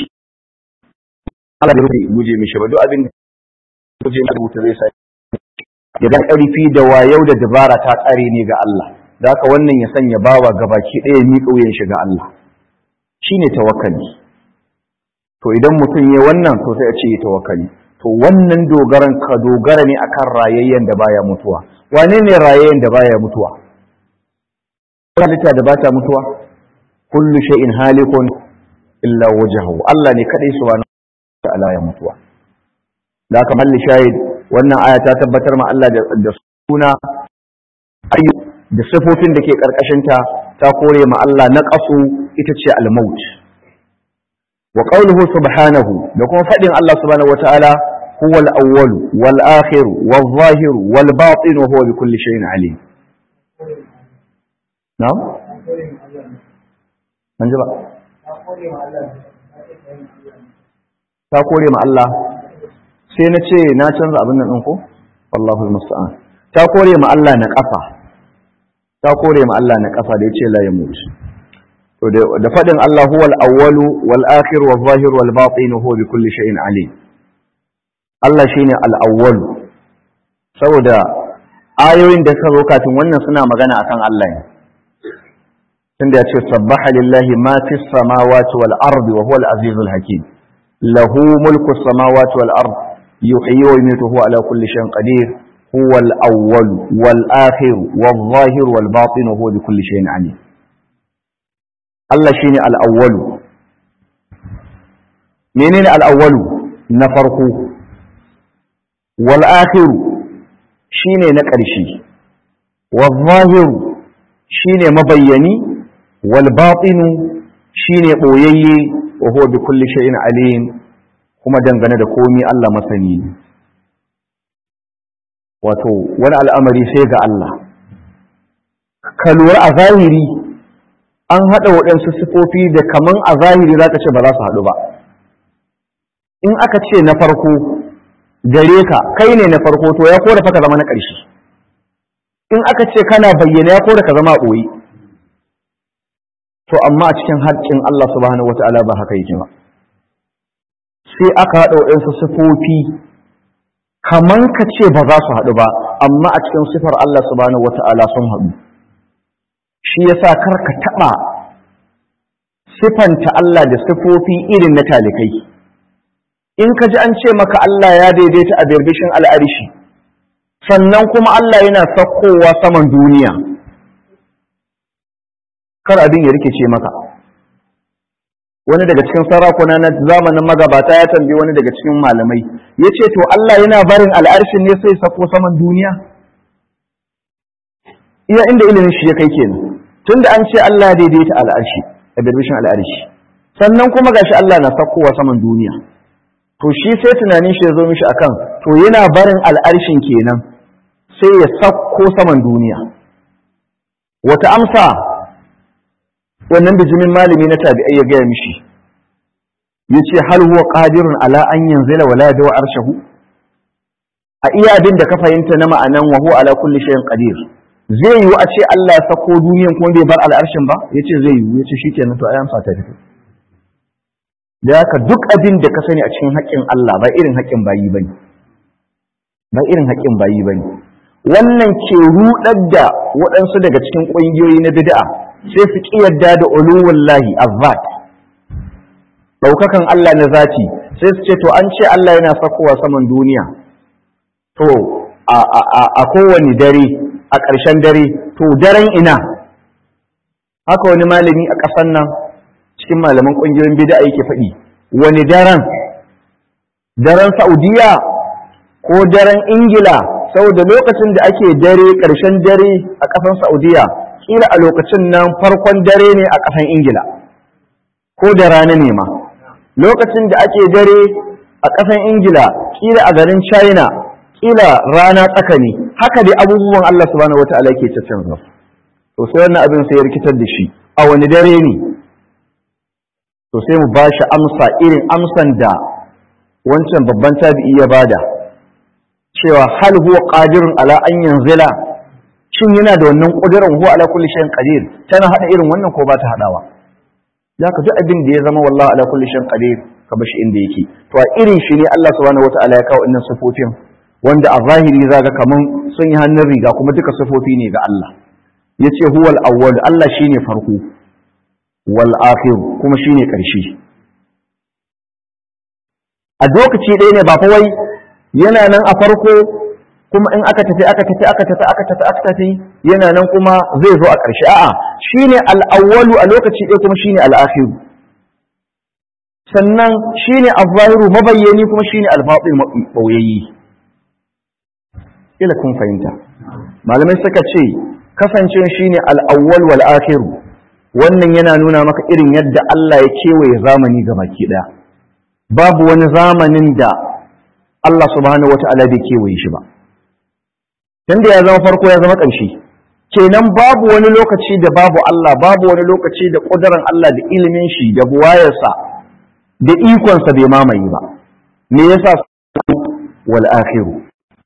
Allah bai guje mishi ba duk abin da guje mishi rubuta zai sa ya ga ƙarfi da wayau da dabara ta tsare ne ga Allah da haka wannan ya sanya bawa gabaki ɗaya miƙa wuyan shi ga Allah shine tawakkali to idan mutum ya wannan to sai a ce tawakkali to wannan dogaran ka dogara ne akan rayayyen da baya mutuwa wane ne rayayyen da baya mutuwa halitta da bata mutuwa kullu shay'in halikun illa wajhahu Allah ne kadai subhanahu wa ta'ala ya mutuwa da haka malli shahid wannan aya ta tabbatar ma Allah da suna ayyu da sifofin da ke karkashin ta ta ta kore ma Allah naqasu ita ce al-maut wa qawluhu subhanahu da kuma fadin Allah subhanahu wataala huwa al-awwal wal akhir wal zahir wal batin wa huwa bi kulli shay'in alim na'am an ji ba ta kore ma Allah sai na ce na canza abin nan ɗin ko wallahu musta'an ta kore ma Allah na ƙafa ta kore ma Allah na ƙafa da yace la yamut to da fadin Allah huwal awwalu wal akhir wal zahir wal batin huwa bi kulli shay'in alim Allah shine al awwal saboda ayoyin da suka zo kafin wannan suna magana akan Allah ne tunda ya ce sabbaha lillahi ma fis samawati wal ardi wa huwa al azizul hakim lahu mulku samawati wal ardi yuhyi wa yumiitu huwa ala kulli shay'in qadir huwa al awwal wal akhir wal zahir wal batin huwa bi kulli shay'in alim Allah shine al awwal menene al awwal na farko wal akhir shine na ƙarshe wal zahir shine mabayyani wal batinu shine boyayye wa huwa bi kulli shay'in alim kuma dangane da komai Allah masani ne wato wani al'amari sai ga Allah ka lura a zahiri an haɗa waɗansu sifofi da kaman a zahiri za ka ce ba za su haɗu ba in aka ce na farko gare ka kai ne na farko to ya kora fa ka zama na ƙarshe in aka ce kana bayyana ya kora ka zama a ɓoye to amma a cikin haƙƙin Allah subhanahu wata'ala ba haka yake ba sai aka haɗa waɗansu sifofi kaman ka ce ba za su haɗu ba amma a cikin sifar Allah subhanahu wata'ala sun haɗu shi yasa kar ka taɓa sifanta Allah da sifofi irin na talikai in ka ji an ce maka Allah ya daidaita a birbishin al'arishi sannan kuma Allah yana sakkowa saman duniya kar abin ya rikice maka wani daga cikin sarakuna na zamanin magabata ya tambayi wani daga cikin malamai ya ce to Allah yana barin al'arshin ne sai sako saman duniya iya inda ilimin shi ya kai kenan tunda an ce Allah daidaita al'arshi a birbishin al'arshi sannan kuma gashi Allah na sakkowa saman duniya to shi sai tunanin shi ya zo mishi akan to yana barin al'arshin kenan sai ya sakko saman duniya wata amsa wannan bijimin malami na tabi'ai ya gaya mishi ya ce hal huwa qadirun ala an yanzila wala yadaw arshahu a iya abin da ka fahimta na ma'anan wa huwa ala kulli shay'in qadir zai yiwu a ce Allah ya sako duniyan kuma bai bar al'arshin ba yace zai yiwu yace shikenan to ayan fata fito da haka duk abin da ka sani a cikin haƙƙin Allah ba irin haƙƙin bayi bane ba irin haƙƙin bayi bane wannan ke rudar da waɗansu daga cikin ƙungiyoyi na bid'a sai su ƙi yadda da uluwullahi azzat ɗaukakan Allah na zati sai su ce to an ce Allah yana sakowa saman duniya to a kowane dare a ƙarshen dare to daren ina haka wani malami a ƙasan nan cikin malaman ƙungiyoyin bida yake faɗi wani daren daren saudiya ko daren ingila saboda lokacin da ake dare ƙarshen dare a ƙasan saudiya kila a lokacin nan farkon dare ne a ƙasan ingila ko da rana ne ma lokacin da ake dare a ƙasan ingila kila a garin china kila rana tsaka ne haka dai abubuwan allah subhanahu wa ta'ala ke canza to sai wannan abin sai ya rikitar da shi a wani dare ne to sai mu ba shi amsa irin amsan da wancan babban tabi'i ya bada cewa hal huwa qadirun ala an yanzila shin yana da wannan kudirin huwa ala kulli shay'in qadir tana hada irin wannan ko ba ta hadawa zaka duk abin da ya zama wallahi ala kulli shay'in qadir ka bashi inda yake to a irin shi ne Allah subhanahu wataala ya kawo wannan sifofin wanda a zahiri zaga kaman sun yi hannun riga kuma duka sifofi ne ga Allah yace huwal awwal Allah shine farko wal akhir kuma shine karshe a lokaci ɗaya ne ba fa wai yana nan a farko kuma in aka tafi aka tafi aka tafi aka tafi aka tafi yana nan kuma zai zo a ƙarshe a'a shine al-awwalu a lokaci ɗaya kuma shine al-akhiru sannan shine az-zahiru mabayyani kuma shine al-batin ɓoyayyi ila kun fahimta malamai suka ce kasancewa shine al-awwal wal akhiru wannan yana nuna maka irin yadda Allah ya kewaye zamani ga baki ɗaya babu wani zamanin da Allah subhanahu wata'ala bai kewaye shi ba tunda ya zama farko ya zama ƙarshe kenan babu wani lokaci da babu Allah babu wani lokaci da ƙudurin Allah da ilimin shi da buwayarsa da ikonsa bai mamaye ba me yasa wal akhiru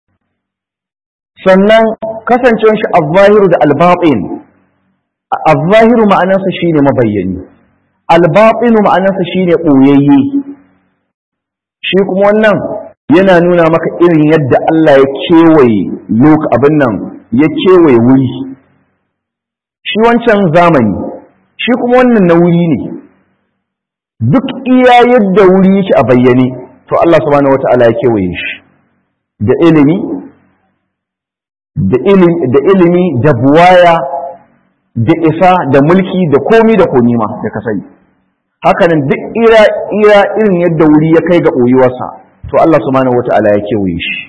sannan kasancewar shi al-zahiru da al-batin al-zahiru ma'anarsa shine mabayyani al-batinu ma'anarsa shine ɓoyayye shi kuma wannan yana nuna maka irin yadda Allah ya kewaye lok abin nan ya kewaye wuri shi wancan zamani shi kuma wannan na wuri ne duk iya yadda wuri yake a bayyane to Allah subhanahu wata'ala ya kewaye shi da ilimi da ilimi da ilimi da buwaya da isa da mulki da komi da komi ma da ka sani hakanan duk ira ira irin yadda wuri ya kai ga ɓoyuwarsa to Allah subhanahu wata'ala ya kewaye shi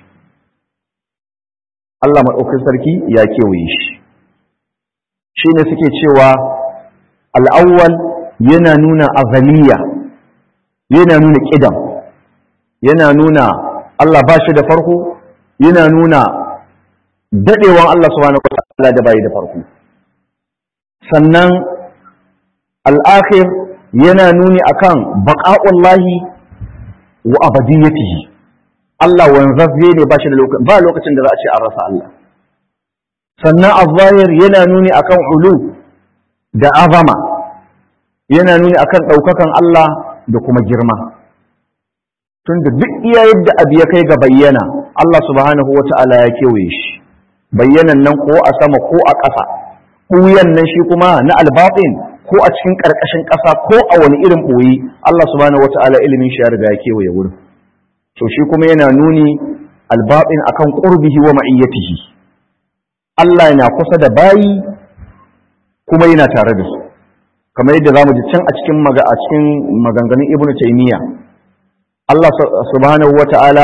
Allah maɗaukin sarki ya kewaye shi shi ne suke cewa al'awwal yana nuna azaliya yana nuna ƙidam yana nuna Allah ba shi da farko yana nuna daɗewan Allah subhanahu wata'ala da bayi da farko sannan al'akhir yana nuni akan baƙa'ullahi wa abadiyyatihi Allah wanzazze ne ba shi da lokacin ba lokacin da za a ce an rasa Allah sannan az-zahir yana nuni akan ulu da azama yana nuni akan ɗaukakan Allah da kuma girma tunda duk iya yadda abu ya kai ga bayyana Allah subhanahu wata'ala ya kewaye shi bayyanan nan ko a sama ko a ƙasa ɓuyan nan shi kuma na albatin ko a cikin ƙarƙashin ƙasa ko a wani irin ɓoyi Allah subhanahu wata'ala ilimin shi ya riga ya kewaye wurin to shi kuma yana nuni albatin akan qurbihi wa ma'iyyatihi Allah yana kusa da bayi kuma yana tare da su kamar yadda zamu ji can a cikin maga a cikin maganganun Ibn Taymiyyah Allah subhanahu wata'ala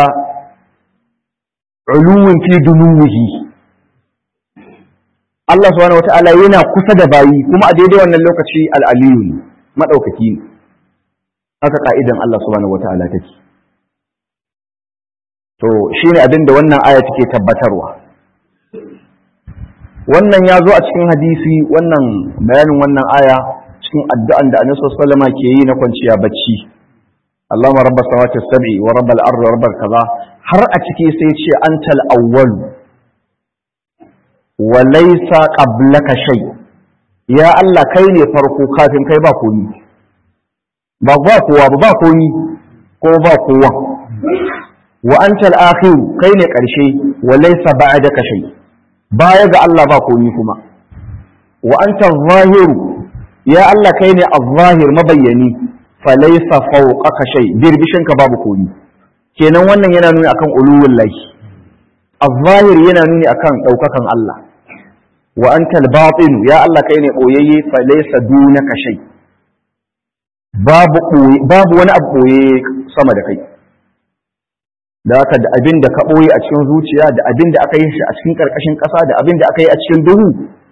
uluwin fi dunuwihi Allah subhanahu wata'ala yana kusa da bayi kuma a daidai wannan lokaci al'aliyu ne maɗaukaki ne haka ka'idan Allah subhanahu wata'ala take to shi ne abin da wannan aya take tabbatarwa wannan ya zo a cikin hadisi wannan bayanin wannan aya cikin addu'an da annabi sallallahu ke yi na kwanciya bacci Allahumma rabbas samawati sab'i wa rabbal ardi wa rabbal kaza har a ciki sai ce antal awwal wa laysa qablaka shay ya Allah kai ne farko kafin kai ba komi ba ba kowa ba ba komi ko ba kowa wa antal akhir kai ne karshe wa laysa ba'daka shay baya ga Allah ba komi kuma wa antal zahir ya Allah kai ne az-zahir mabayyani fa laysa fawqaka shay birbishin ka babu komi kenan wannan yana nuni akan uluwul lahi az-zahir yana nuni akan daukakan Allah wa antal batin ya Allah kai ne boyayye fa laysa dunaka shay babu babu wani abu boye sama da kai da haka da abin da ka ɓoye a cikin zuciya da abin da aka yi shi a cikin ƙarƙashin ƙasa da abin da aka yi a cikin duhu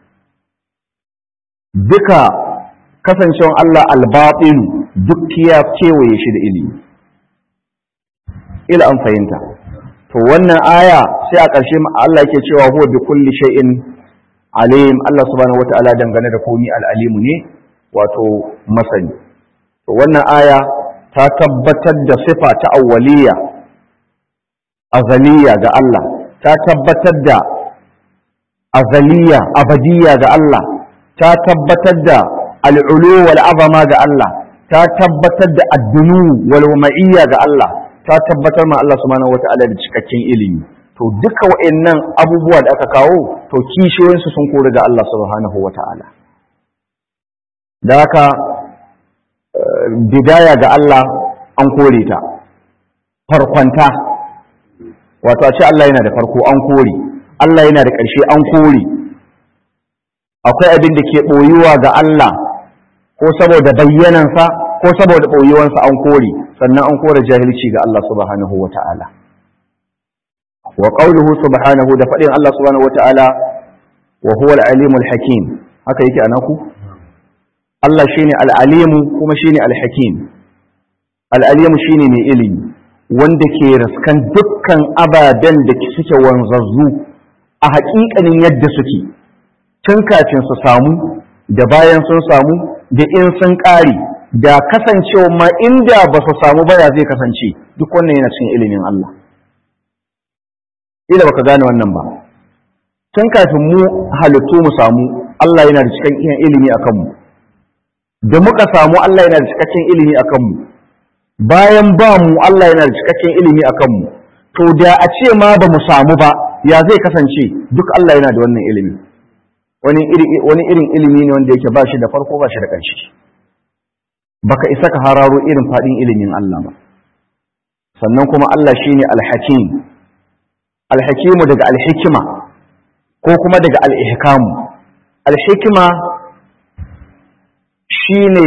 duka kasancewan Allah albaɗin duk ya kewaye shi da ilimi ila an fahimta to wannan aya sai a ƙarshe Allah yake cewa huwa bi kulli shay'in alim Allah subhanahu wata'ala dangane da komi al'alimu ne wato masani to wannan aya ta tabbatar da sifa ta awwaliyya azaliya ga Allah ta tabbatar da azaliya abadiya ga Allah ta tabbatar da al'ulu wal azama ga Allah ta tabbatar da addunu wal ma'iyya ga Allah ta tabbatar ma Allah subhanahu wata'ala da cikakken ilimi to duka wa'annan abubuwa da aka kawo to kishiyoyinsu sun kori ga Allah subhanahu wata'ala da haka bidaya ga Allah an kore ta farkonta wato a ce Allah yana da farko an kore Allah yana da ƙarshe an kore akwai abin da ke ɓoyuwa ga Allah ko saboda bayyanansa ko saboda ɓoyuwansa an kore sannan an kore jahilci ga Allah subhanahu wa ta'ala wa qawluhu subhanahu da faɗin Allah subhanahu wa ta'ala wa huwa al-alimul hakim haka yake anaku Allah shine al-alimu kuma shine al-hakim al-alimu shine mai ilimi wanda ke raskan dukkan ababen da suke wanzazzu a haƙiƙanin yadda suke tun kafin su samu da bayan sun samu da in sun ƙare da kasancewa ma inda ba su samu baya zai kasance duk wannan yana cikin ilimin Allah ila baka gane wannan ba tun kafin mu halittu mu samu Allah yana da cikakken ilimi a kanmu da muka samu Allah yana da cikakken ilimi a kanmu bayan ba mu Allah yana da cikakken ilimi a kanmu to da a ce ma ba mu samu ba ya zai kasance duk Allah yana da wannan ilimi wani irin ilimi ne wanda yake ba shi da farko ba shi da ƙarshe baka isa ka hararo irin faɗin ilimin Allah ba sannan kuma Allah shine alhakim alhakimu daga alhikima ko kuma daga al'ihkamu alhikima shine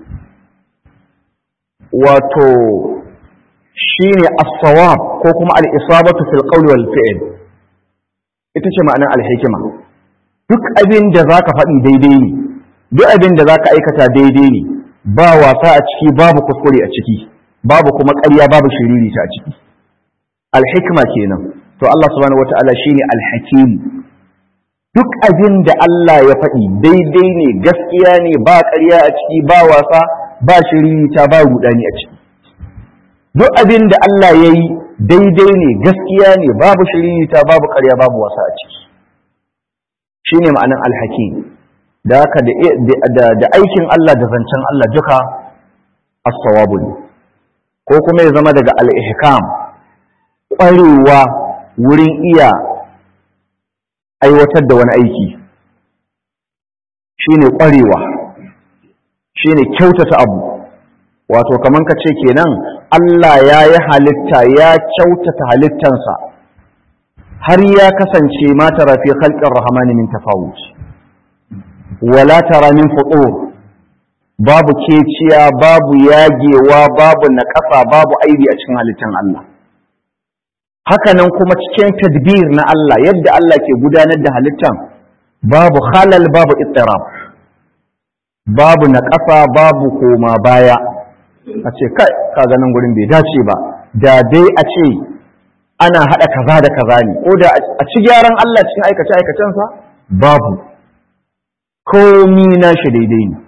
wato shine as-sawab ko kuma al-isabatu fil qawli wal fi'l ita ce ma'anar alhikima duk abin da zaka faɗi daidai ne duk abin da zaka aikata daidai ne ba wasa a ciki babu kuskure a ciki babu kuma ƙarya babu shiriri a ciki alhikma kenan to Allah subhanahu wata'ala shine alhakim duk abin da Allah ya faɗi daidai ne gaskiya ne ba ƙarya a ciki ba wasa ba shiriri ta ba rudani a ciki duk abin da Allah ya yi daidai ne gaskiya ne babu shiriri ta babu ƙarya babu wasa a ciki shine ma'anan alhakim da haka da aikin Allah da zancen Allah duka as-sawabu ne ko kuma ya zama daga al-ihkam ƙwarewa wurin iya aiwatar da wani aiki shine ƙwarewa shine kyautata abu wato kaman ka ce kenan Allah ya yi halitta ya kyautata halittansa har ya kasance ma tara fi khalqir rahmani min tafawut wala tara min futur babu keciya babu yagewa babu naƙasa babu aibi a cikin halittan Allah hakanan kuma cikin tadbir na Allah yadda Allah ke gudanar da halittan babu halal babu ittirab babu naƙasa babu koma baya a ce kai ka ganin gurin bai dace ba da dai a ce ana haɗa kaza da kaza ne ko da a ci gyaran Allah cikin aikace aikacensa babu komi na shi daidai ne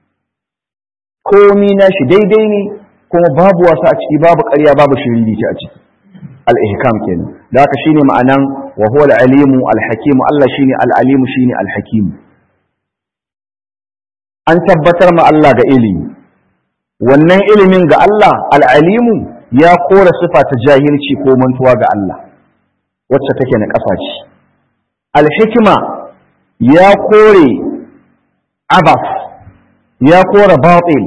komi na shi daidai ne kuma babu wasa a ciki babu ƙarya babu shiriri a ciki al-ihkam kenan da haka shine ma'anan wa huwa al-alimu al-hakim Allah shine al-alimu shine al-hakim an tabbatar ma Allah ga ilimi wannan ilimin ga Allah al-alimu ya kora sifa ta jahilci ko mantuwa ga Allah wacce take na ƙasa ce al-hikma ya kore abas ya kora batil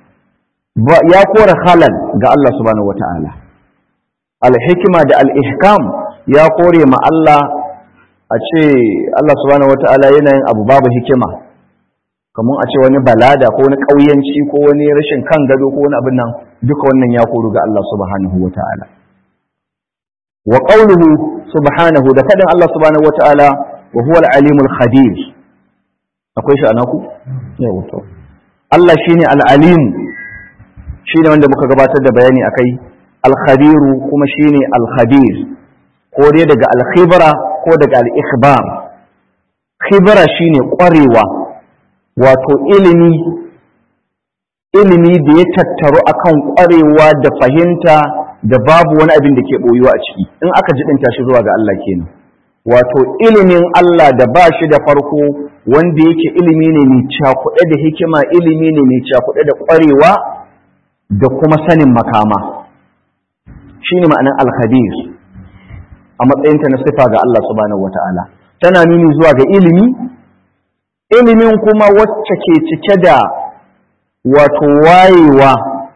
ya kora halal ga Allah subhanahu wata'ala al-hikma da al-ihkam ya kore ma Allah a ce Allah subhanahu wata'ala yana yin abu babu hikima kamar a ce wani balada ko wani ƙauyanci ko wani rashin kan gado ko wani abin nan duka wannan ya koru ga Allah subhanahu wata'ala wa qawluhu subhanahu da fadin Allah subhanahu wata'ala wa huwa al-alimul khabir akwai shi anaku yawa to Allah shine al-alim shine wanda muka gabatar da bayani akai al-khabiru kuma shine al-khabir ko dai daga al-khibra ko daga al-ikhbar khibra shine ƙwarewa wato ilimi ilimi da ya tattaru akan ƙwarewa da fahimta da babu wani abin da ke boyuwa a ciki in aka jidinta shi zuwa ga Allah kenan wato ilimin Allah da ba shi da farko wanda yake ilimi ne mai cakuɗe da hikima ilimi ne mai cakuɗe da ƙwarewa da kuma sanin makama shi ne ma'anar alkhabir a matsayinta na sifa ga Allah subhanahu wa ta'ala tana nuni zuwa ga ilimi ilimin kuma wacce ke cike da wato wayewa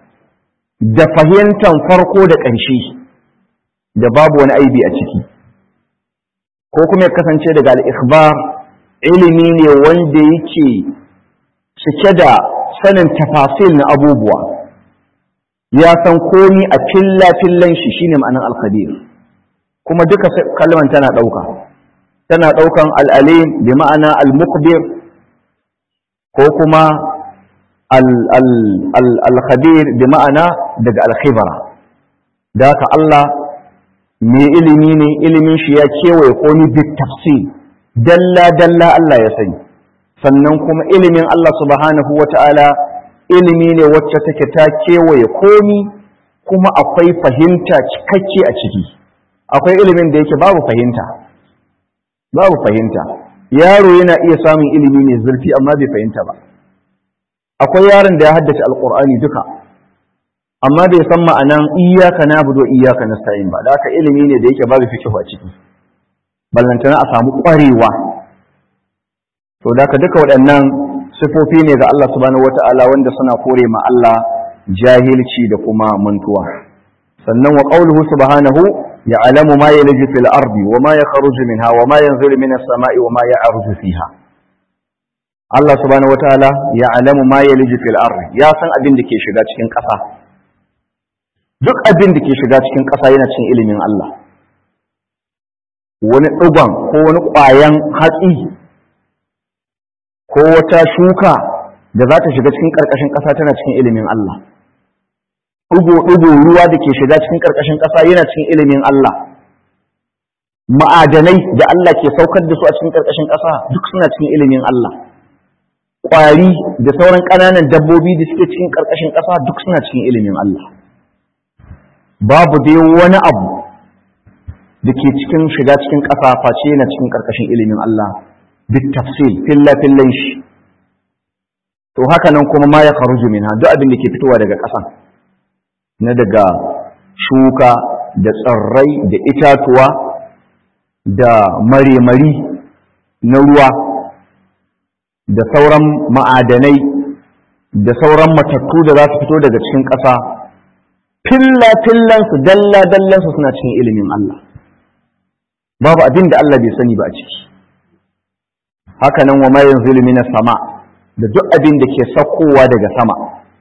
da fahimtar farko da ƙarshe da babu wani aibi a ciki ko kuma ya kasance daga al'ikhbar ilimi ne wanda yake cike da sanin tafasil na abubuwa ya san komi a filla-fillan shi shine ma'anin alkhabir kuma duka kalman tana ɗauka tana ɗaukan al'alim bi ma'ana al-mukbir ko kuma al-khabir bi ma'ana daga al-khibra da haka Allah mai ilimi ne ilimin shi ya kewaye komi bi tafsir dalla dalla Allah ya sani sannan kuma ilimin Allah subhanahu wata'ala ilimi ne wacce take ta kewaye komi kuma akwai fahimta cikakke a ciki akwai ilimin da yake babu fahimta babu fahimta yaro yana iya samun ilimi mai zurfi amma bai fahimta ba akwai yaron da ya haddace alkur'ani duka amma bai san ma'anan iyaka na budo iyaka na sa'in ba da haka ilimi ne da yake babu fikihu a ciki ballantana a samu ƙwarewa to da duka waɗannan sifofi ne ga Allah subhanahu wata'ala wanda suna kore ma Allah jahilci da kuma mantuwa sannan wa qauluhu subhanahu ya'lamu ma yalju fil ardi wa ma yakhruju minha wa ma yanzilu minas sama'i wa ma ya'ruju fiha Allah subhanahu wataala ya'lamu ma yalju fil ardi ya san abin da ke shiga cikin ƙasa duk abin da ke shiga cikin ƙasa yana cikin ilimin Allah wani ɗugon ko wani ƙwayan hatsi ko wata shuka da za ta shiga cikin ƙarƙashin ƙasa tana cikin ilimin Allah ɗugo-ɗugo ruwa da ke shiga cikin ƙarƙashin ƙasa yana cikin ilimin Allah ma'adanai da Allah ke saukar da su a cikin ƙarƙashin ƙasa duk suna cikin ilimin Allah ƙwari da sauran ƙananan dabbobi da suke cikin ƙarƙashin ƙasa duk suna cikin ilimin Allah babu dai wani abu da ke cikin shiga cikin ƙasa face yana cikin ƙarƙashin ilimin Allah bit tafsil filla fillan shi to haka nan kuma ma ya kharuju minha duk abin da ke fitowa daga ƙasa na daga shuka da tsirrai da itatuwa da maremari na ruwa da sauran ma'adanai da sauran matattu da za su fito daga cikin ƙasa filla-fillansu dalla-dallansu suna cikin ilimin Allah babu abin da Allah bai sani ba a ciki haka nan wa mayan zulmi na sama da duk abin da ke saukowa daga sama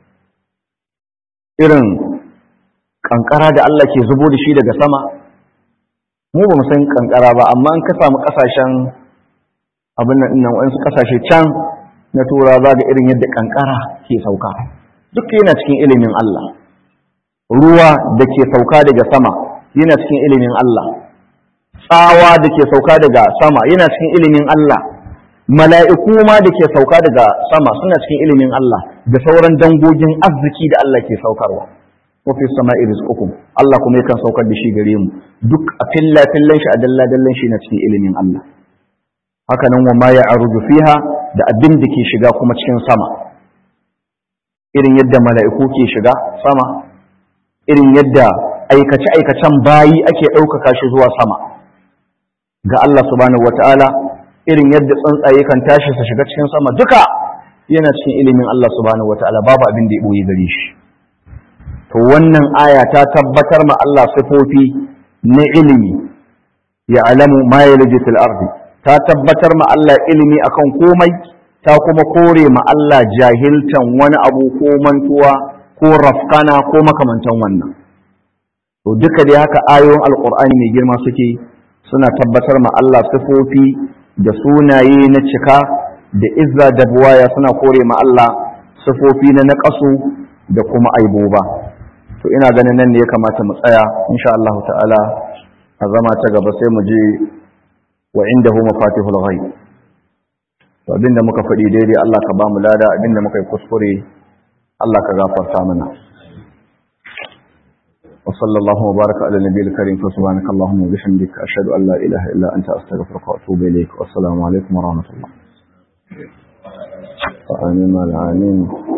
irin kankara da Allah ke zubo da shi daga sama mu ba mu san kankara ba amma in ka samu kasashen abin nan nan wasu kasashe can na tura za ga irin yadda kankara ke sauka duk yana cikin ilimin Allah ruwa da ke sauka daga sama yana cikin ilimin Allah tsawa da ke sauka daga sama yana cikin ilimin Allah mala'iku ma da ke sauka daga sama suna cikin ilimin Allah da sauran dangogin arziki da Allah ke saukarwa wafi sama'i rizqukum Allah kuma yakan saukar da shi gare mu duk a filla fillan shi a dalla dallan shi na cikin ilimin Allah haka nan wa ma ya'ruju fiha da abin da ke shiga kuma cikin sama irin yadda mala'iku ke shiga sama irin yadda aikace aikacen bayi ake ɗaukaka shi zuwa sama ga Allah subhanahu wata'ala irin yadda tsuntsaye kan tashi su shiga cikin sama duka yana cikin ilimin Allah subhanahu wata'ala babu abin da ya boye gare shi to wannan aya ta tabbatar ma Allah sifofi na ilimi ya alamu ma yalji fil ardi ta tabbatar ma Allah ilimi akan komai ta kuma kore ma Allah jahiltan wani abu ko mantuwa ko rafkana ko makamantan wannan to duka dai haka ayoyin alqur'ani mai girma suke suna tabbatar ma Allah sifofi da sunaye na cika da izza da buwaya suna kore ma Allah sifofi na naƙasu da kuma aiboba to ina ganin nan ne ya kamata mu tsaya insha Allah ta'ala a zama ta gaba sai mu je wa indahu mafatihul ghaib to abinda muka faɗi daidai Allah ka ba mu lada abinda muka yi kuskure Allah ka gafarta mana wa sallallahu wa baraka ala nabiyil karim fa subhanaka allahumma wa bihamdika ashhadu an la ilaha illa anta astaghfiruka wa atubu ilaik wa assalamu alaikum wa rahmatullah amin amin